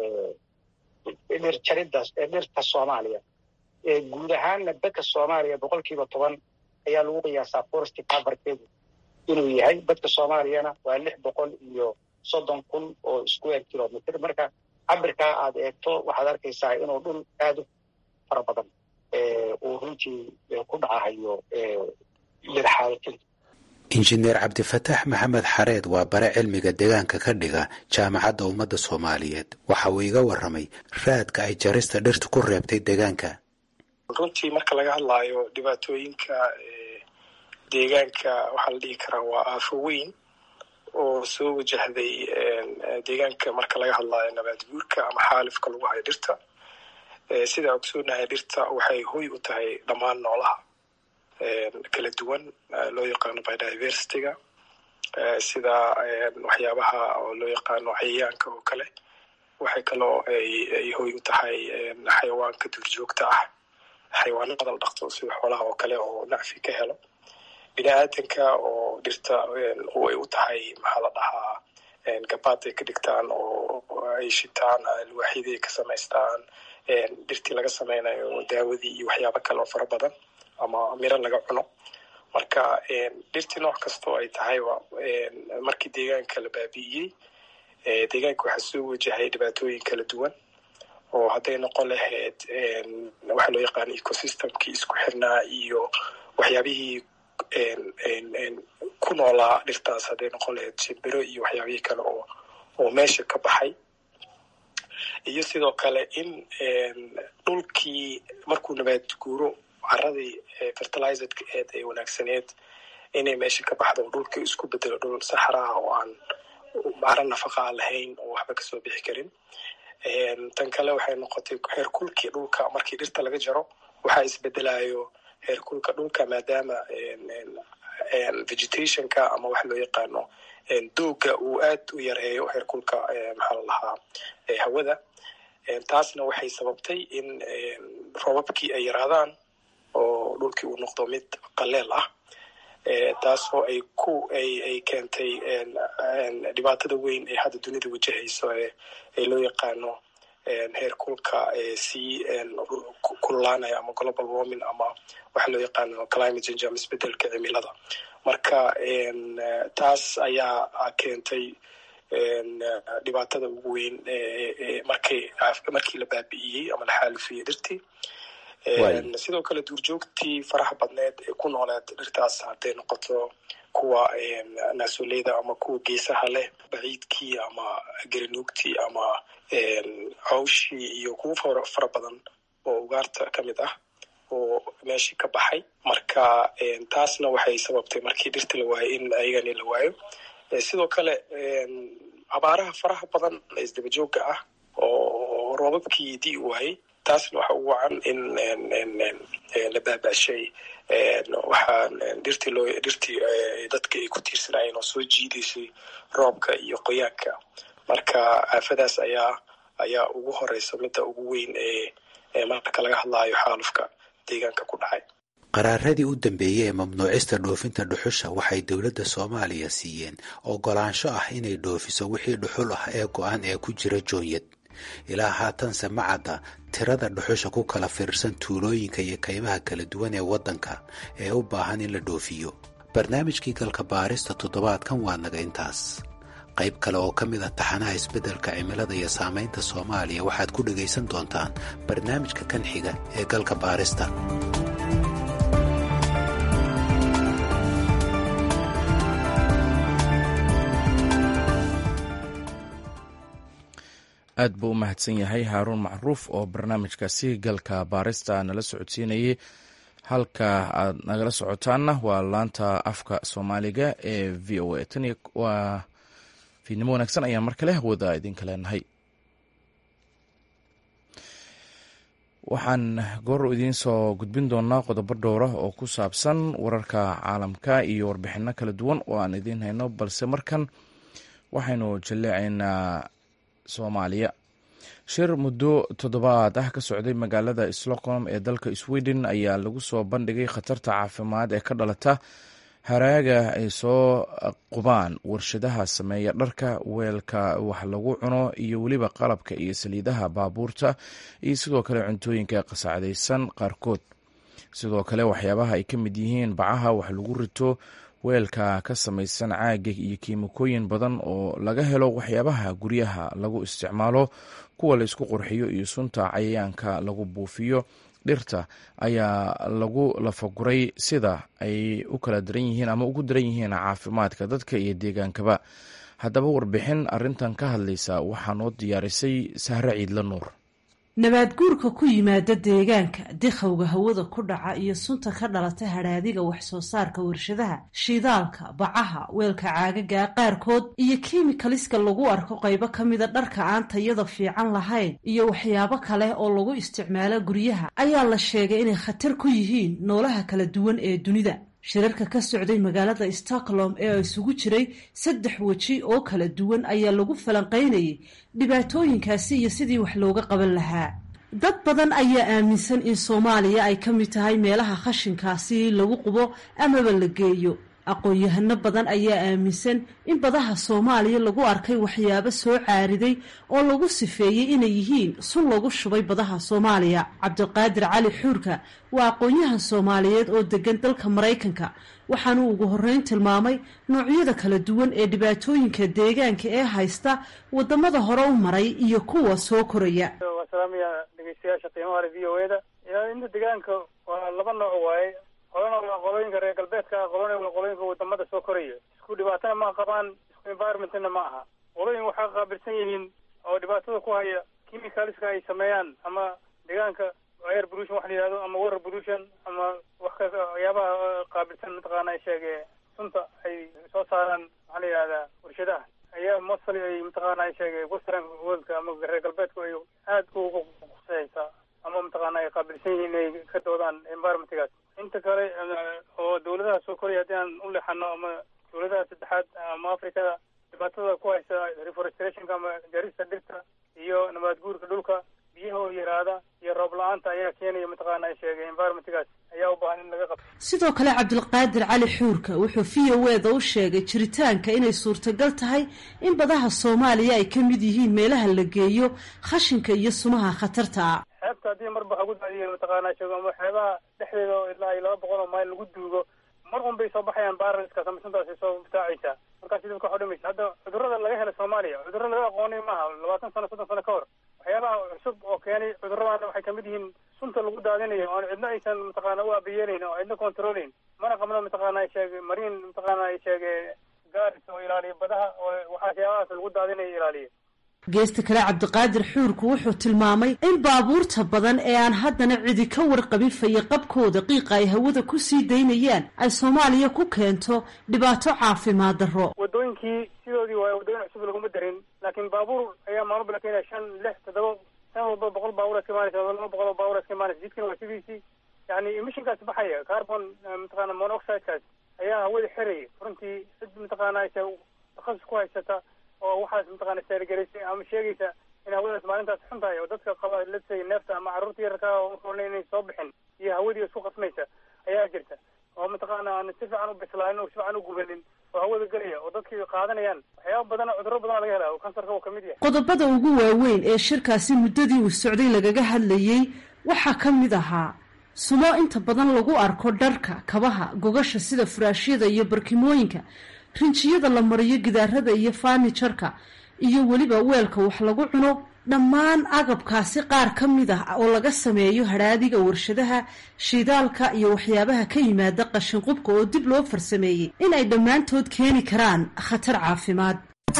dhir jaridda dhirta soomaaliya guud ahaanna dadka soomaaliya boqolkiiba toban ayaa lagu qiyaasaa forest coverkeedu inuu yahay dadka soomaaliyana waa lix boqol iyo soddon kun oo square kilometer marka cabirkaa aad eegto waxaad arkaysaa inuu dhul aada u fara badan uu runtii ku dhacahayo dhirxaalkin
injineer cabdifataax maxamed xareed waa bare cilmiga deegaanka ka dhiga jaamacadda ummadda soomaaliyeed waxa uu iga warramay raadka ay jarista dhirta ku reebtay deegaanka
runtii marka laga hadlaayo dhibaatooyinka deegaanka waxaa la dhihi karaa waa aafo weyn oo soo wajahday deegaanka marka laga hadlaayo nabaad guurka ama xaalifka lagu hayo dhirta sidaa ogsoonahay dhirta waxay hoy u tahay dhammaan noolaha kala duwan loo yaqaano biodiversityga sida waxyaabaha oo loo yaqaano cayayaanka oo kale waxay kaloo ay hoy u tahay xayawaanka duurjoogta ah xayawaano badal dhaqto sida xoolaha oo kale oo nacfi ka helo bini aadanka oo dhirta ay u tahay maxaa la dhahaa gabaad ay ka dhigtaan oo ay shitaan alwaaxyadii ay ka samaystaan dhirtii laga sameynayo daawadii iyo waxyaabo kale oo fara badan ama miro laga cuno marka dhirtii nooc kastoo ay tahayba markii deegaanka la baabi'iyey deegaanka waxaa soo wajahay dhibaatooyin kala duwan oo hadday noqon lahayd waxaa loo yaqaana ecosystemkii isku xirnaa iyo waxyaabihii ku noolaa dhirtaas hadday noqon lahayd shimbiro iyo waxyaabihii kale oo oo meesha ka baxay iyo sidoo kale in dhulkii markuu nabaad guuro caradii fertilizedka eed ee wanaagsaneed inay meesha ka baxdo oo dhulkii isku bedelo dhul saxraha oo aan caro nafaqa aan lahayn oo waxba kasoo bixi karin tan kale waxay noqotay heerkulkii dhulka markii dhirta laga jaro waxaa isbedelayo heerkulka dhulka maadaama vegetationka ama waxa loo yaqaano dooga uu aad u yareeyo heerkulka maxaa la lahaa hawada taasna waxay sababtay in robabkii ay yaraadaan oo dhulkii uu noqdo mid qaleel ah taasoo ay ku ay ay keentay dhibaatada weyn ee hadda dunida wajahayso ee loo yaqaano heerkulka sii kululaanaya ama global warming ama waxa loo yaqaano climate change ama isbedelka cimilada marka taas ayaa keentay dhibaatada ugu weyn markii markii la baabi'iyey ama la xaalifiyey dhirtii sidoo kale duurjoogtii faraha badneed ee ku nooleed dhirtaas hadday noqoto kuwa naasoleyda ama kuwa geesaha leh baciidkii ama gerinuugtii ama cawshii iyo kuwo fara badan oo ugaarta ka mid ah oo meeshii ka baxay marka taasna waxay sababtay markii dhirta la waayo in ayagani la waayo sidoo kale abaaraha faraha badan ee isdabajooga ah oo roobabkii dii waayey taasna waxa ugu wacan in la baabashay waxaa dhirtii loo dhirtii dadka ay ku tiirsanaayeen oo soo jiidaysay roobka iyo qoyaanka marka aafadaas ayaa ayaa ugu horeysa midda ugu weyn ee marka laga hadlaayo xaalufka deegaanka ku dhacay
qaraaradii u dambeeyey ee mamnuucista dhoofinta dhuxusha waxay dowladda soomaaliya siiyeen ogolaansho ah inay dhoofiso wixii dhuxul ah ee go-an ee ku jira joonyad ilaa haatanse ma cadda tirada dhuxusha ku kala fiirsan tuulooyinka iyo kaymaha kala duwan ee waddanka ee u baahan in la dhoofiyo barnaamijkii galka baarista toddobaadkan waa naga intaas qayb kale oo ka mid a taxanaha isbeddelka cimilada iyo saamaynta soomaaliya waxaad ku dhegaysan doontaan barnaamijka kan xiga ee galka baarista
aad buu u mahadsan yahay haaruun macruuf oo barnaamijkaasi galka baarista nala socodsiinayay halka aad nagala socotaanna waa laanta afka soomaaliga ee v o a tan waa fiidnimo wanaagsan ayaan mar kale hawada idinka leenahay waxaan goor idiin soo gudbin doonaa qodobo dhowra oo ku saabsan wararka caalamka iyo warbixino kala duwan oo aan idiin hayno balse markan waxaynu jaleecaynaa soomaaliya shir muddo toddobaad ah ka socday magaalada stockholm ee dalka sweden ayaa lagu soo bandhigay khatarta caafimaad ee ka dhalata haraaga ay soo qubaan warshadaha sameeya dharka weelka wax lagu cuno iyo weliba qalabka iyo saliidaha baabuurta iyo sidoo kale cuntooyinka qasacdaysan qaarkood sidoo kale waxyaabaha ay ka mid yihiin bacaha wax lagu rito weelka ka samaysan caaga iyo kiimikooyin badan oo laga helo waxyaabaha guryaha lagu isticmaalo kuwa la isku qurxiyo iyo sunta cayayaanka lagu buufiyo dhirta ayaa lagu lafaguray sida ay u kala daran yihiin ama ugu daran yihiin caafimaadka dadka iyo deegaankaba haddaba warbixin arintan ka hadlaysa waxaa noo diyaarisay sahre ciidla nuur
nabaadguurka ku yimaada deegaanka dikhowga hawada ku dhaca iyo sunta ka dhalata hadhaadiga wax soo saarka warshadaha shidaalka bacaha weelka caagaga qaarkood iyo kiimikaliska lagu arko qaybo ka mida dharka aan tayada fiican lahayn iyo waxyaabo kale oo lagu isticmaalo guryaha ayaa la sheegay inay khatar ku yihiin noolaha kala duwan ee dunida shirarka ka socday magaalada stockholm ee isugu jiray saddex weji oo kala duwan ayaa lagu falanqaynayay dhibaatooyinkaasi iyo sidii wax looga qaban lahaa dad badan ayaa aaminsan in soomaaliya ay ka mid tahay meelaha khashinkaasi lagu qubo amaba la geeyo aqoon-yahano badan ayaa aaminsan in badaha soomaaliya lagu arkay waxyaabo soo caariday oo lagu sifeeyey inay yihiin sun lagu shubay badaha soomaaliya cabdiqaadir cali xuurka waa aqoon-yahan soomaaliyeed oo degan dalka maraykanka waxaanuu ugu horreyn tilmaamay noocyada kala duwan ee dhibaatooyinka deegaanka ee haysta wadamada hore u maray iyo kuwa soo koraya
waa salaamaya dhegeystayaasha qiimaha le v o e da ilaalinta deegaanka waa laba nooc waaye qolana waa qolooyinka reer galbeedka ah qolona waa qolooyinka wadamada soo koraya isku dhibaatana ma qabaan isku environmentna ma aha qolooyin waxaa qaabilsan yihiin oo dhibaatada ku haya chemicalska ay sameeyaan ama deegaanka air pollution wax la yihahdo ama water pollution ama wax ka waxyaabaha qaabilsan mataqaana sheege sunta ay soo saaraan maxaa la yihahdaa warshadaha ayaa mostly ay mataqaana sheege western worldka ama reer galbeedku ay aad ugu khuseysaa ama mataqaana ay qaabilsan yihiin inay ka doodaan environmentgaas inta kale oo dawladaha soo koraya haddii aan u leexano ama dawladaha saddexaad ama africada dhibaatada ku haysa reforestationka ama jarista dhirta iyo nabaad guurka dhulka biyahoo yaraada iyo roob la-aanta ayaa keenaya mataqaana sheegay environmentgaas ayaa u baahan in laga qabto
sidoo kale cabdilqaadir cali xuurka wuxuu v o e da u sheegay jiritaanka inay suurtagal tahay in badaha soomaaliya ay ka mid yihiin meelaha la geeyo khashinka iyo sumaha khatarta ah
xeebta haddii marba lagu daadiyo mataqaana sheego ama xeebaha dhexdeeda oo ilaa iyo laba boqol oo mayl lagu duugo mar un bay soo baxayaan baaraliskaas ama suntaasi soo butaacaysaa markaasi dadka wax udhimaysa hadda cudurrada laga hela soomaaliya cudurro laga aqoonay maaha labaatan sano soddon sano ka hor waxyaabaha cusub oo keenay cudurradana waxay kamid yihiin sunta lagu daadinayo oon cidna aysan mataqaana u abiyeelayn oo cidna controlayn mana qabno mataqaana sheege mariin mataqaana sheege gaaris oo ilaaliya badaha oo waxyaabahaas lagu daadinayo ilaaliya
geesta kale cabdiqaadir xuurku wuxuu tilmaamay in baabuurta badan ee aan haddana cidi ka warqabin fayaqabkooda qiiqa ay hawada ku sii daynayaan ay soomaaliya ku keento dhibaato caafimaad darro
wadooyinkii sidoodii waayo wadooyin cusub laguma darin laakiin baabuur ayaa maalmo bala keenaya shan lix toddoba san walba boqol baabuur iska imaanaysa laba boqol oo baabuur iska imaanaysa jidkana waa sidiisii yani emissionkaas baxaya carbon mataqaana monoxidekaas ayaa hawada xiraya runtii cid mataqaana takhasus ku haysata oo waxaas mataqaana saargaraysay ama sheegaysa in hawadaas maalintaas xun tahay oo dadka qaba lasay neefta ama carruurta yararka oo uroona inay soo bixin iyo hawadii isku qasmaysa ayaa jirta oo mataqaana aan si fiican u bislaanin oo si fiican u gubanin oo hawada gelaya oo dadkii qaadanayaan waxyaaba badan cudurro badan laga helaa oo kansarka uu kamid yahay
qodobada ugu waaweyn ee shirkaasi muddadii uu socday lagaga hadlayey waxaa ka mid ahaa sumo inta badan lagu arko dharka kabaha gogasha sida furaashyada iyo barkimooyinka rinjiyada la mariyo gidaarada iyo faanijarka iyo weliba weelka wax lagu cuno dhammaan agabkaasi qaar ka mid ah oo laga sameeyo hadhaadiga warshadaha shidaalka iyo waxyaabaha ka yimaada qashinqubka oo dib loo farsameeyey inay dhammaantood keeni karaan khatar caafimaad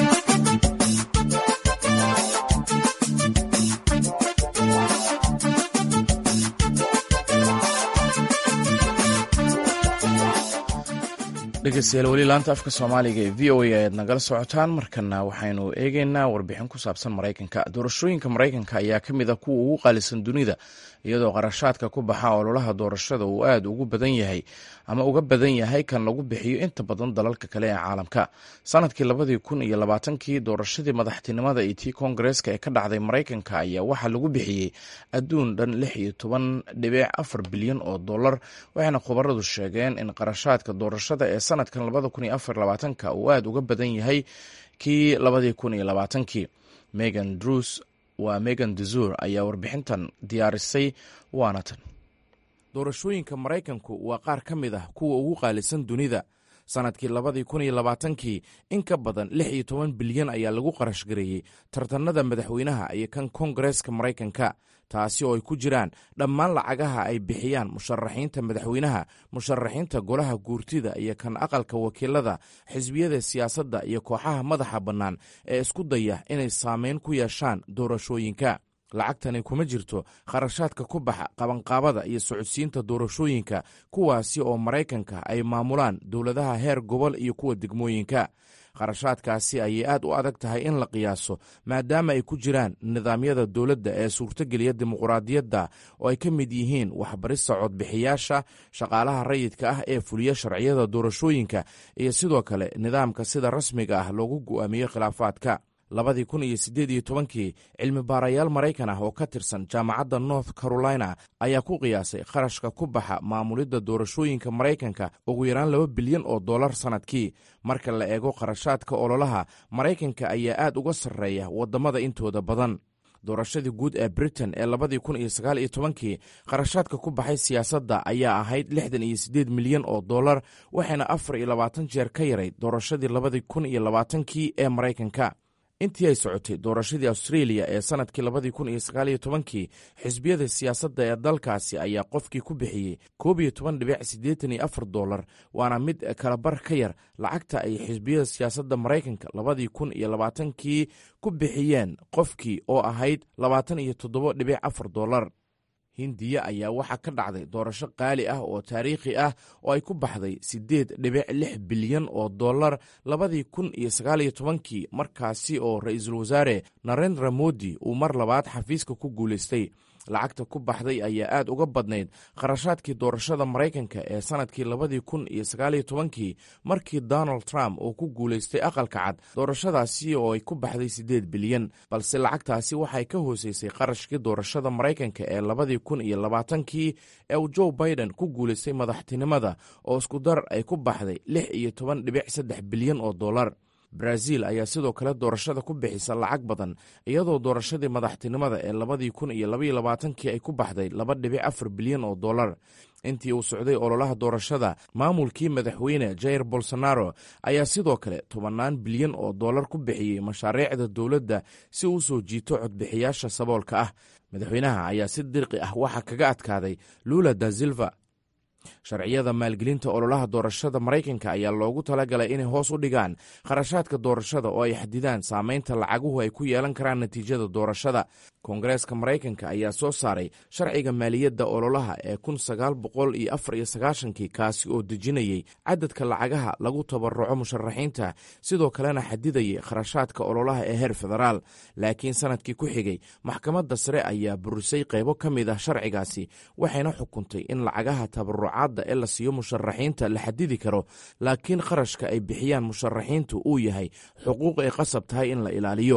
dhegeystayaal weli laanta afka soomaaliga ee v o a ayaad nagala socotaan markana waxaynu eegeynaa warbixin ku saabsan maraykanka doorashooyinka maraykanka ayaa ka mid ah kuwa ugu qaalisan dunida iyadoo qarashaadka ku baxa ololaha doorashada uu aad ugu badan yahay ama uga badan yahay kan lagu bixiyo inta badan dalalka kale ee caalamka sanadkii labadii kun iyo labaatankii doorashadii madaxtinimada iyo tii koongareeska ee ka dhacday maraykanka ayaa waxaa lagu bixiyey adduun dhan lix iyo toban dhibic afar bilyan oo dollar waxayna khubaradu sheegeen in qarashaadka doorashada ee sanadkan labada kun iyo afar labaatanka uu aad uga badan yahay kii labadii kun iyo labaatankii megan drus waa megan dezur ayaa warbixintan diyaarisay waana tan doorashooyinka maraykanku waa qaar ka mid ah kuwa ugu qaalisan dunida sanadkii labadii kun iyo labaatankii in ka badan lix iyo toban bilyan ayaa lagu qarash gareeyey tartanada madaxweynaha iyo kan koongareeska maraykanka taasi oo ay ku jiraan dhammaan lacagaha ay bixiyaan musharaxiinta madaxweynaha musharaxiinta golaha guurtida iyo kan aqalka wakiilada xisbiyada siyaasadda iyo kooxaha madaxa bannaan ee isku daya inay saameyn ku yeeshaan doorashooyinka lacagtani kuma jirto kharashaadka ku baxa qabanqaabada iyo socodsiinta doorashooyinka kuwaasi oo maraykanka ay maamulaan dowladaha heer gobol iyo kuwa degmooyinka kharashaadkaasi ayay aad u adag tahay in la qiyaaso maadaama ay ku jiraan nidaamyada dowladda ee suurtogeliya dimuqraadiyadda oo ay ka mid yihiin waxbarista codbixiyaasha shaqaalaha rayidka ah ee fuliya sharciyada doorashooyinka iyo sidoo kale nidaamka sida rasmiga ah loogu go'aamiyo khilaafaadka labadii kun iyo siddeed iyo tobankii cilmi baarayaal maraykan ah oo ka tirsan jaamacadda north carolina ayaa ku qiyaasay kharashka ku baxa maamulidda doorashooyinka maraykanka ugu yaraan laba bilyan oo dollar sannadkii marka la eego kharashaadka ololaha maraykanka ayaa aad uga sarreeya waddamada intooda badan doorashadii guud ee britain ee labadii kun iyo sagaal iyo tobankii kharashaadka ku baxay siyaasadda ayaa ahayd lixdan iyo siddeed milyan oo dollar waxayna afar iyo labaatan jeer ka yarayd doorashadii labadii kun iyo labaatankii ee maraykanka intii ay socotay doorashadii australia ee sanadkii labadii kun iyo sagaaliyo tobankii xisbiyada siyaasadda ee dalkaasi ayaa qofkii ku bixiyey koob iyo toban dhibic siddeetan iyo afar dollar waana mid kalabar ka yar lacagta ay xisbiyada siyaasadda maraykanka labadii kun iyo labaatankii ku bixiyeen qofkii oo ahayd labaatan iyo toddobo dhibic afar dollar hindiya ayaa waxaa ka dhacday doorasho qaali ah oo taariikhi ah oo ay ku baxday siddeed dhibic lix bilyan oo dollar labadii kun iyo sagaaliyo tobankii markaasi oo ra-iisul wasaare narendra modi uu mar labaad xafiiska ku guulaystay lacagta ku baxday ayaa aad uga badnayd kharashaadkii doorashada maraykanka ee sanadkii labadii kun iyo sagaaliyo tobankii markii donald trump uu ku guulaystay aqalka cad doorashadaasi oo ay ku baxday siddeed bilyan balse lacagtaasi waxay ka hooseysay qarashkii doorashada maraykanka ee labadii kun iyo labaatankii ee uu joe biden ku guulaystay madaxtinimada oo iskudar ay ku baxday lix iyo toban dhibic saddex bilyan oo dollar brazil ayaa sidoo kale doorashada ku bixisa lacag badan iyadoo doorashadii madaxtinimada ee labadii kun iyo labaiyo labaatankii ay ku baxday laba dhibic afar bilyan oo dollar intii uu socday ololaha doorashada maamulkii madaxweyne jair bolsonaro ayaa sidoo kale tobannaan bilyan oo dollar ku bixiyey mashaariicda dowladda si uu soo jiito codbixiyaasha saboolka ah madaxweynaha ayaa si dirqi ah waxaa kaga adkaaday lula da silva sharciyada maalgelinta ololaha doorashada maraykanka ayaa loogu talagalay inay hoos u dhigaan kharashaadka doorashada oo ay xadidaan saameynta lacaguhu ay ku yeelan karaan natiijada doorashada koongareeska maraykanka ayaa soo saaray sharciga maaliyadda ololaha ee kun sagaal boqol iyo afar iyo sagaashankii kaasi oo dejinayey cadadka lacagaha lagu tabaruco musharaxiinta sidoo kalena xadidayay kharashaadka ololaha ee heer federaal laakiin sanadkii ku xigay maxkamadda sare ayaa burisay qaybo ka mid ah sharcigaasi waxayna xukuntay in lacagaha tabarucaadda ee la siiyo musharaxiinta la xadidi karo laakiin kharashka ay bixiyaan musharaxiintu uu yahay xuquuq ay qasab tahay in la ilaaliyo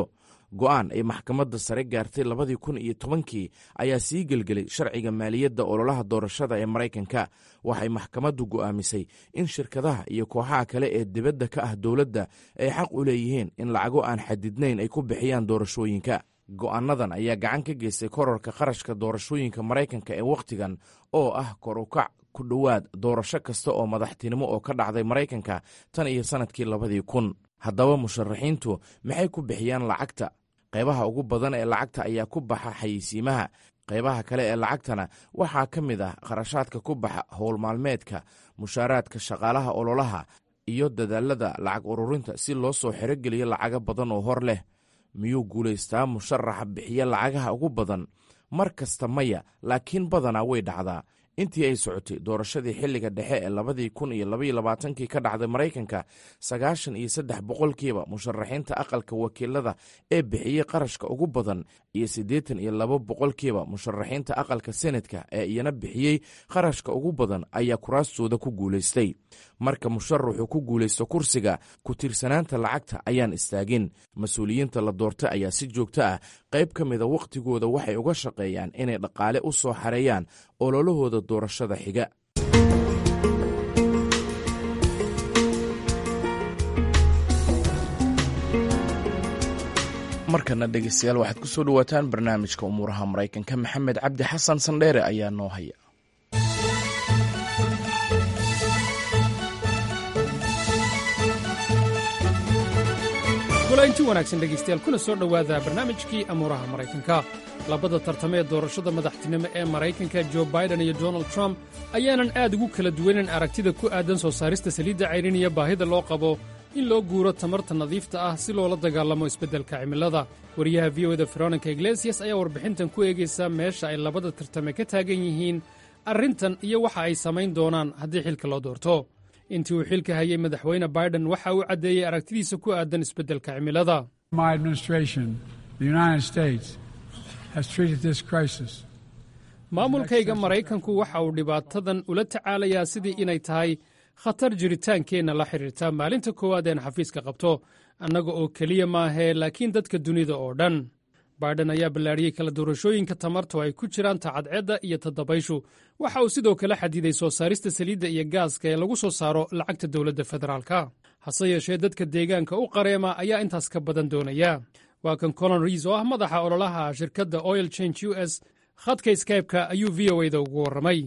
go'aan ay maxkamadda sare gaartay labadii kun iyo tobankii ayaa sii gelgelay sharciga maaliyadda ololaha doorashada ee maraykanka waxay maxkamaddu go'aamisay in shirkadaha iyo kooxaha kale ee dibadda ka ah dowladda ay xaq u leeyihiin in lacago aan xadidnayn ay ku bixiyaan doorashooyinka go'aanadan ayaa gacan ka geystay kororka qarashka doorashooyinka maraykanka ee wakhtigan oo ah kor ukac ku dhowaad doorasho kasta oo madaxtinimo oo ka dhacday maraykanka tan iyo sannadkii labadii kun haddaba musharaxiintu maxay ku bixiyaan lacagta qaybaha ugu badan ee lacagta ayaa ku baxa xayeysiimaha qaybaha kale ee lacagtana waxaa ka mid ah kharashaadka ku baxa howl maalmeedka mushaaraadka shaqaalaha ololaha iyo dadaalada lacag ururinta si loo soo xerogeliyo lacago badan oo hor leh miyuu guulaystaa musharaxa bixiya lacagaha ugu badan mar kasta maya laakiin badanaa way dhacdaa intii ay socotay doorashadii xilliga dhexe ee labadii kun iyo labaiyo labaatankii ka dhacday maraykanka sagaashan iyo saddex boqolkiiba musharaxiinta aqalka wakiilada ee bixiyey qarashka ugu badan iyo siddeetan iyo laba boqolkiiba musharaxiinta aqalka senatka ee iyana bixiyey qarashka ugu badan ayaa kuraastooda ku guulaystay marka musharaxu ku guulaysto kursiga ku tiirsanaanta lacagta ayaan istaagin mas-uuliyiinta la doortay ayaa si joogto ah qayb ka mida wakhtigooda waxay uga shaqeeyaan inay dhaqaale u soo xareeyaan ololahooda doorashada xiga markana dhegeystayaal waxaad ku soo dhowaataan barnaamijka umuuraha maraykanka maxamed cabdi xasan sandheere ayaa noo haya
golainti wanaagsan dhegaystayaal kuna soo dhowaada barnaamijkii amuuraha maraykanka labada tartame ee doorashada madaxtinimo ee maraykanka jo baiden iyo donald trump ayaanan aad ugu kala duwanan aragtida ku aadan soo saarista saliidda cayrin iyo baahida loo qabo in loo guuro tamarta nadiifta ah si loola dagaalamo isbeddelka cimilada wariyaha v o da veronika iglesias ayaa warbixintan ku eegaysa meesha ay labada tartame ka taagan yihiin arrintan iyo waxa ay samayn doonaan haddii xilka loo doorto intii uu xilka hayay madaxweyne baiden waxa uu caddeeyey aragtidiisa ku aadan isbeddelka cimilada maamulkayga maraykanku waxa uu dhibaatadan ula tacaalayaa sidii inay tahay khatar jiritaankeenna la xidhiirta maalinta koowaad een xafiiska qabto annaga oo keliya maahee laakiin dadka dunida oo dhan baiden ayaa ballaadhiyey kala doorashooyinka tamarta oo ay ku jiraan tacadceedda iyo tadabayshu waxa uu sidoo kale xadiday soo saarista saliidda iyo gaaska ee lagu soo saaro lacagta dowladda federaalka hase yeeshee dadka deegaanka u qareema ayaa intaas ka badan doonaya waa kan colon riis oo ah madaxa ololaha shirkadda oil change u s khadka skybe-ka ayuu v o da ugu warramay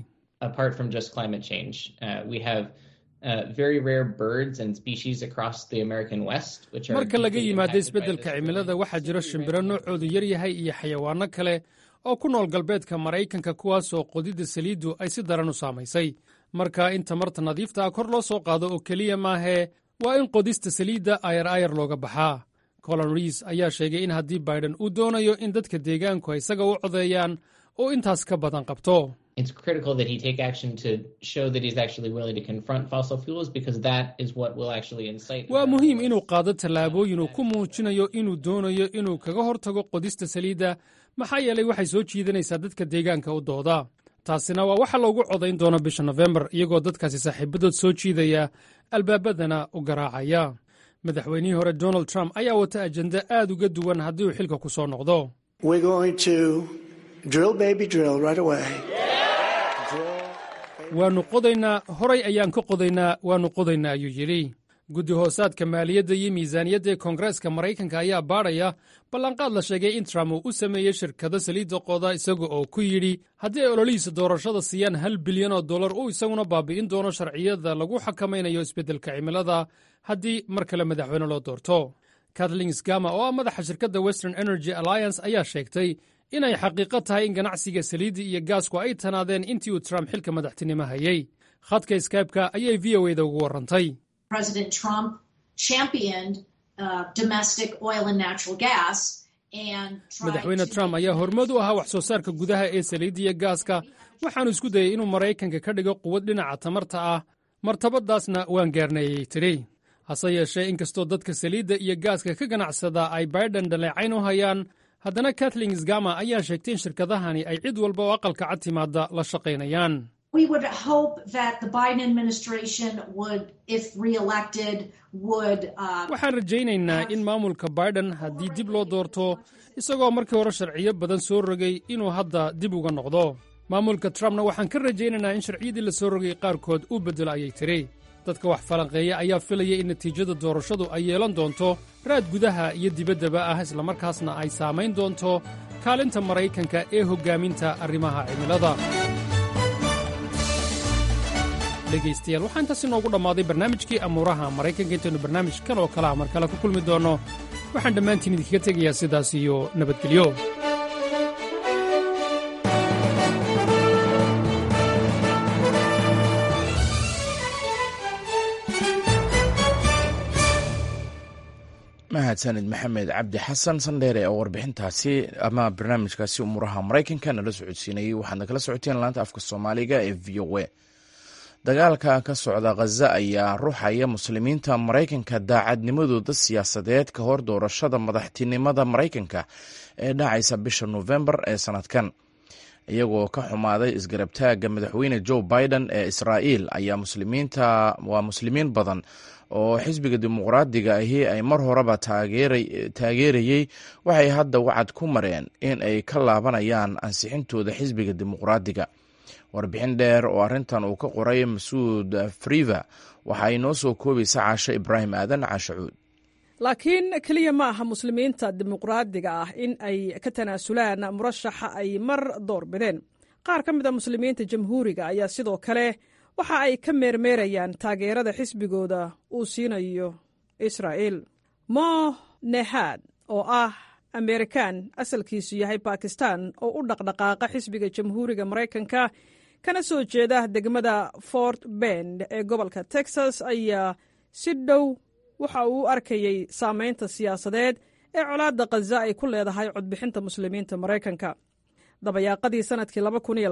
marka laga yimaado isbeddelka cimilada waxaa jira shimbiro noocoodu yar yahay iyo xayawaanno kale oo ku nool galbeedka maraykanka kuwaasoo qodidda saliiddu ay si daran u saamaysay marka in tamarta nadiifta ah kor loo soo qaado oo keliya maahee waa in qodista saliidda ayar ayar looga baxaa colon riis ayaa sheegay in haddii baiden uu doonayo in dadka deegaanku ay isaga u codeeyaan oo intaas ka badan qabto
it's critical that he take action to show that he's actually willing to confront fossil fuels because that is what will actually incite
waa muhiim inuu qaado tallaabooyin uu ku muujinayo inuu doonayo inuu kaga hortago qodista saliidda maxaa yeelay waxay soo jiidanaysaa dadka deegaanka u dooda taasina waa waxa loogu codayn doono bisha nofembar iyagoo dadkaasi saaxiibadood soo jiidaya albaabadana u garaacaya madaxweynihii hore donald trump ayaa wata ajenda aad uga duwan haddii uu xilka ku soo noqdo waannu qodaynaa horay ayaan ka qodaynaa waannu qodaynaa ayuu yidhi guddi hoosaadka maaliyadda iyo miisaaniyadda ee koongareeska maraykanka ayaa baadhaya ballanqaad la sheegay in trump uu u sameeyey shirkado saliidda qoda isaga oo ku yidhi haddii ay ololihiisa doorashada siiyaan hal bilyan oo dollar uu isaguna baabi'in doono sharciyada lagu xakamaynayo isbeddelka cimilada haddii mar kale madaxweyne loo doorto kathleen sgama oo ah madaxa shirkadda western energy alliance ayaa sheegtay inay xaqiiqo tahay in ganacsiga saliidda iyo gaasku ay tanaadeen intii uu trump xilka madaxtinimo hayey khadka skybe-ka ayay v o eda ugu warrantay madaxweyne trump ayaa hormood u ahaa wax soo saarka gudaha ee saliidda iyo gaaska waxaanu isku dayey inuu maraykanka ka dhigo quwad dhinaca tamarta ah martabadaasna waan gaarnayay tidhi hase yeeshee inkastoo dadka saliidda iyo gaaska ka ganacsada ay baiden dhaleecayn u hayaan haddana kathleen sgama ayaa sheegtay in shirkadahani ay cid walba oo aqalka cad timaadda la shaqaynayaan
We would hope that the Biden administration would, if reelected, would. Uh,
waxaan rajaynaynaa in maamulka biden haddii dib loo doorto isagoo markii hore sharciyo badan soo rogay inuu hadda dib uga noqdo maamulka trumpna waxaan ka rajaynaynaa in sharciyadii la soo rogay qaarkood uu beddelo ayay tiri dadka wax falanqeeya ayaa filaya in natiijada doorashadu ay yeelan doonto raad gudaha iyo dibaddaba ah islamarkaasna ay saamayn doonto kaalinta maraykanka ee hoggaaminta arrimaha cimilada dhegaystayaal waxaa intaas inoogu dhammaaday barnaamijkii amuuraha maraykanka intaynu barnaamij kan oo kalea mar kale ku kulmi doonno waxaan dhammaantiin idinkaga tegayaa sidaas iyo nabadgelyo
mahadsanid maxamed cabdi xasan sandheere oo warbixintaasi ama barnaamijkaasi umuuraha maraykanka nala socodsiinayey waxaadna kala socoteen laanta afka soomaaliga ee v o a dagaalka ka socda khaza ayaa ruuxaya muslimiinta maraykanka daacadnimadooda siyaasadeed ka hor doorashada madaxtinimada maraykanka ee dhacaysa bisha nofembar ee sanadkan iyagoo ka xumaaday isgarabtaagga madaxweyne joe biden ee israa'iil ayaa muslimiinta waa muslimiin badan oo xisbiga dimuqraadiga ahi ay mar horeba taageerayey waxay hadda wacad ku mareen in ay ka laabanayaan ansixintooda xisbiga dimuqraadiga warbixin dheer oo arrintan uu ka qoray masuud friva waxa ay noo soo koobaysa caasho ibraahim aadan caashacuud
laakiin keliya ma aha muslimiinta dimuqraadiga ah in ay ka tanaasulaan murashaxa ay mar door bideen qaar ka mid a muslimiinta jamhuuriga ayaa sidoo kale waxa ay ka meermeerayaan taageerada xisbigooda uu siinayo israa'iil mo nehad oo ah amerikan asalkiisu yahay bakistan oo u dhaqdhaqaaqa xisbiga jamhuuriga maraykanka kana soo jeeda degmada fort bend ee gobolka texas ayaa si dhow waxa uu u arkayey saamaynta siyaasadeed ee colaadda khaza ay ku leedahay codbixinta muslimiinta maraykanka dabayaaqadii sannadkii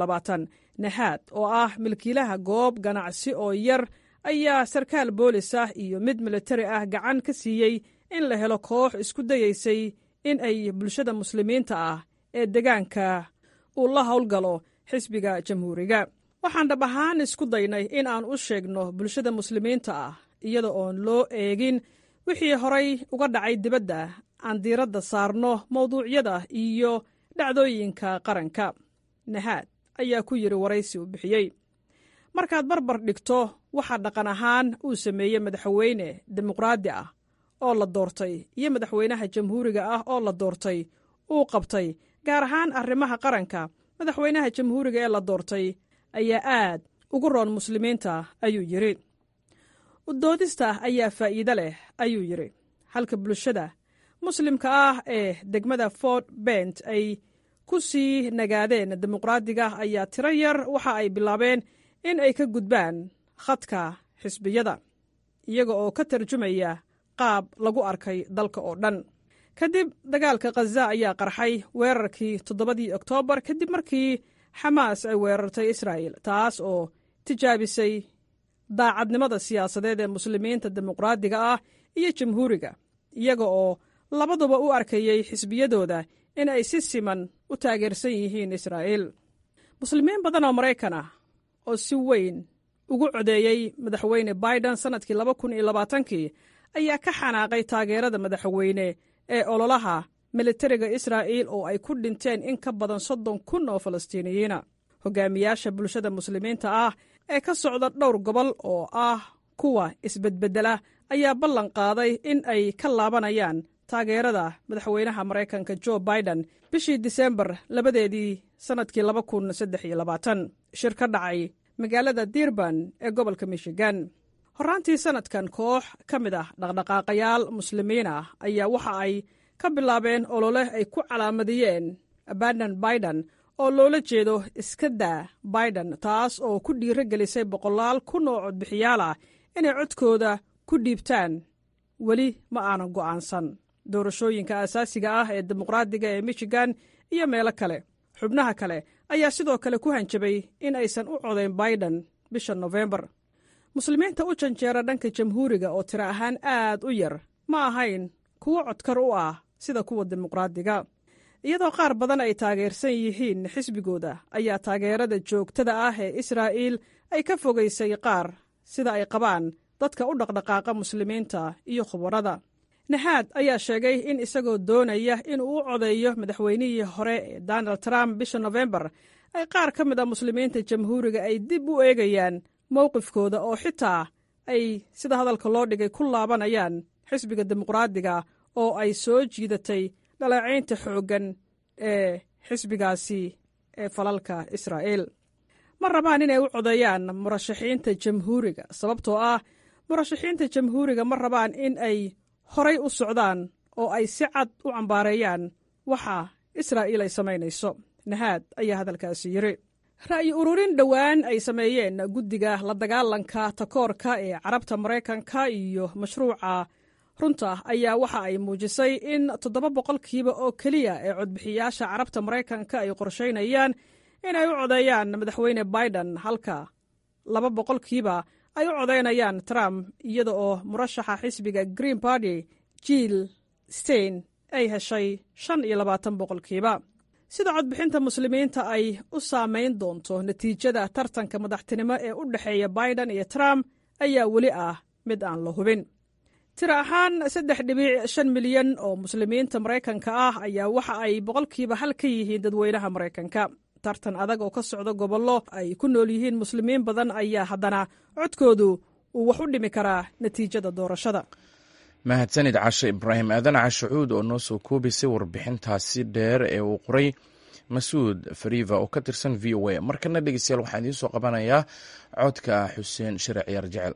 nahaad oo ah milkiilaha goob ganacsi oo yar ayaa sarkaal boolis ah iyo mid militari ah gacan ka siiyey in la helo koox isku dayaysay in ay bulshada muslimiinta ah ee degaanka uu la howlgalo xisbiga jamhuuriga waxaan dhab ahaan isku daynay in aan u sheegno bulshada muslimiinta ah iyada oon loo eegin wixii horay uga dhacay dibadda aan diiradda saarno mawduucyada iyo dhacdooyinka qaranka nahaad ayaa ku yidhi waraysi uu bixiyey markaad barbar dhigto waxaa dhaqan ahaan uu sameeyey madaxweyne dimuqraadi ah oo la doortay iyo madaxweynaha jamhuuriga ah oo la doortay uu qabtay gaar ahaan arrimaha qaranka madaxweynaha jamhuuriga ee la doortay ayaa aad ugu roon muslimiinta ayuu yidhi udoodista ayaa faa'iido leh ayuu yidhi halka bulshada muslimka ah ee degmada fort bent ay ku sii nagaadeen dimuqraadiga ayaa tiro yar waxa ay bilaabeen in ay ka gudbaan khadka xisbiyada iyaga oo ka tarjumaya qaab lagu arkay dalka oo dhan kadib dagaalka khaza ayaa qarxay weerarkii toddobadii oktoobar kadib markii xamaas ay weerartay israa'il taas oo tijaabisay daacadnimada siyaasadeed ee muslimiinta dimuqraadiga ah iyo jamhuuriga iyaga oo labaduba u arkayey xisbiyadooda in ay si siman u taageersan yihiin israa'iil muslimiin badan oo maraykan ah oo si weyn ugu codeeyey madaxweyne biden sannadkii laba kun iyo labaatankii ayaa ka xanaaqay taageerada madaxweyne ee ololaha militariga israa'iil oo ay ku dhinteen in ka badan soddon kun oo falastiiniyiina hogaamiyaasha bulshada muslimiinta ah ee ka socda dhowr gobol oo ah kuwa isbedbeddela ayaa ballan qaaday in ay ka laabanayaan taageerada madaxweynaha maraykanka jo biden bishii diseembar labadeedii sannadkii laba kun saddex iyo labaatan shir ka dhacay magaalada dirban ee gobolka michigan horraantii sannadkan koox ka mid ah dhaqdhaqaaqayaal muslimiin ah ayaa waxa ay ka bilaabeen olole ay ku calaamadiyeen abandan biden oo loola jeedo iska daa biden taas oo ku dhiiro gelisay boqolaal kun oo codbixiyaal ah inay codkooda ku dhiibtaan weli ma aanan go'aansan doorashooyinka asaasiga ah ee dimuqraadiga ee michigan iyo meelo kale xubnaha kale ayaa sidoo kale ku hanjabay in aysan u codayn biden bisha nofembar muslimiinta u janjeera dhanka jamhuuriga oo tiro ahaan aad u yar ma ahayn kuwo codkar u ah sida kuwa dimuqraadiga iyadoo qaar badan ay taageersan yihiin xisbigooda ayaa taageerada joogtada ah ee israa'iil ay ka fogaysay qaar sida ay qabaan dadka u dhaqdhaqaaqa muslimiinta iyo khubarada naxaad ayaa sheegay in isagoo doonaya inuu u codeeyo madaxweynihii hore ee donald trump bisha nofembar ay qaar ka mid a muslimiinta jamhuuriga ay dib u eegayaan mowqifkooda oo xitaa ay sida hadalka loo dhigay ku laabanayaan xisbiga dimuqraadiga oo ay soo jiidatay dhaleecaynta xooggan ee xisbigaasi ee falalka israa'iil ma rabaan inay u codeeyaan murashaxiinta jamhuuriga sababtoo ah murashaxiinta jamhuuriga ma rabaan in ay horay u socdaan oo ay si cad u cambaareeyaan waxa israa'iil ay samaynayso nahaad ayaa hadalkaasi yidhi ra'yi ururin dhowaan ay sameeyeen guddiga la dagaalanka takoorka ee carabta maraykanka iyo mashruuca runta ayaa waxa ay muujisay in toddoba boqolkiiba oo keliya ee codbixiyaasha carabta maraykanka ay qorshaynayaan inay u codeeyaan madaxweyne biden halka laba boqolkiiba ay u codaynayaan trump iyada oo murashaxa xisbiga green barty jill stein ay heshay shan iyo labaatan boqolkiiba sida codbixinta muslimiinta ay u saamayn doonto natiijada tartanka madaxtinimo ee u dhexeeya biden iyo trump ayaa weli ah mid aan la hubin tiro ahaan saddex dhibic shan milyan oo muslimiinta maraykanka ah ayaa waxa ay boqolkiiba hal ka yihiin dadweynaha maraykanka tartan adag oo ka socda gobollo ay ku nool yihiin muslimiin badan ayaa haddana codkoodu uu wax u dhimi karaa natiijada doorashada
mahadsanid cashe ibraahim aadan cashacuud oo noo soo koobisay warbixintaasi dheer ee uu qoray masuud fariva oo ka tirsan v o a markana dhegeystayaal waxaan idiin soo qabanayaa codka xuseen shire ciyaar jecel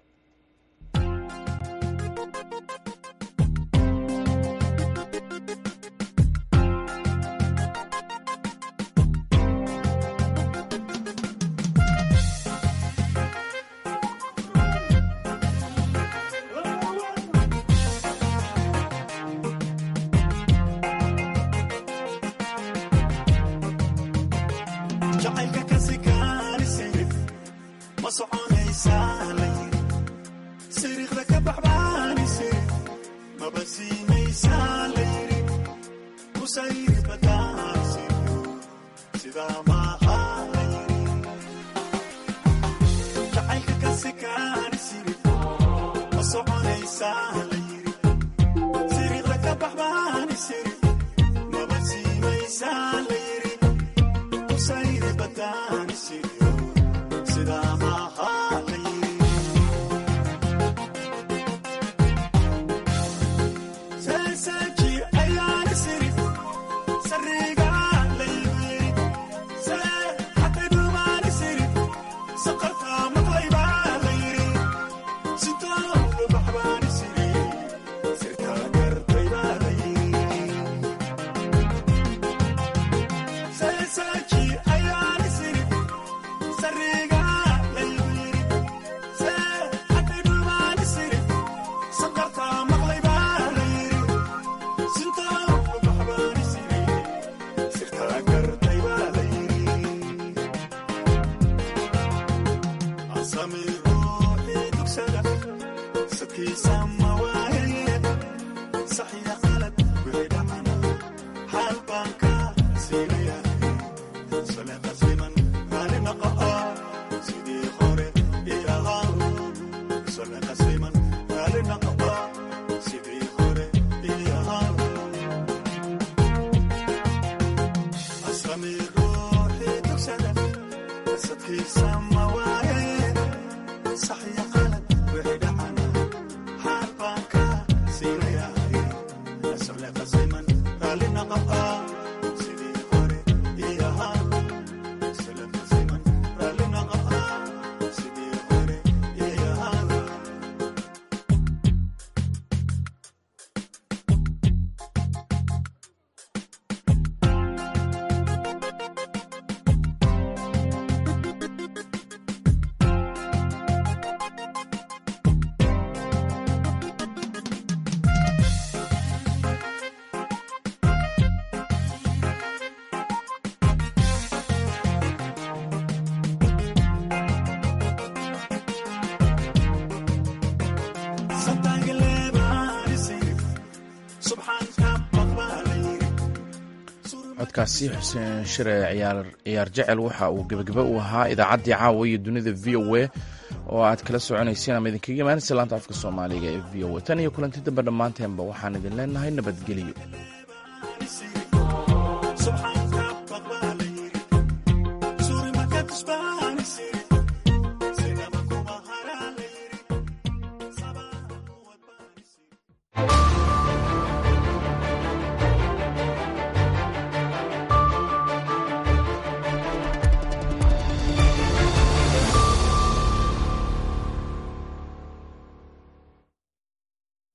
codkaasi xuseen shire ciyaar jecel waxa uu gebagaba u ahaa idaacaddii caawa iyo dunida v o a oo aad kala soconayseen ama idinkaga imaanaysa laanta afka soomaaliga ee v o a tan iyo kulanti dambe dhammaanteenba waxaan idin leenahay nabadgelyo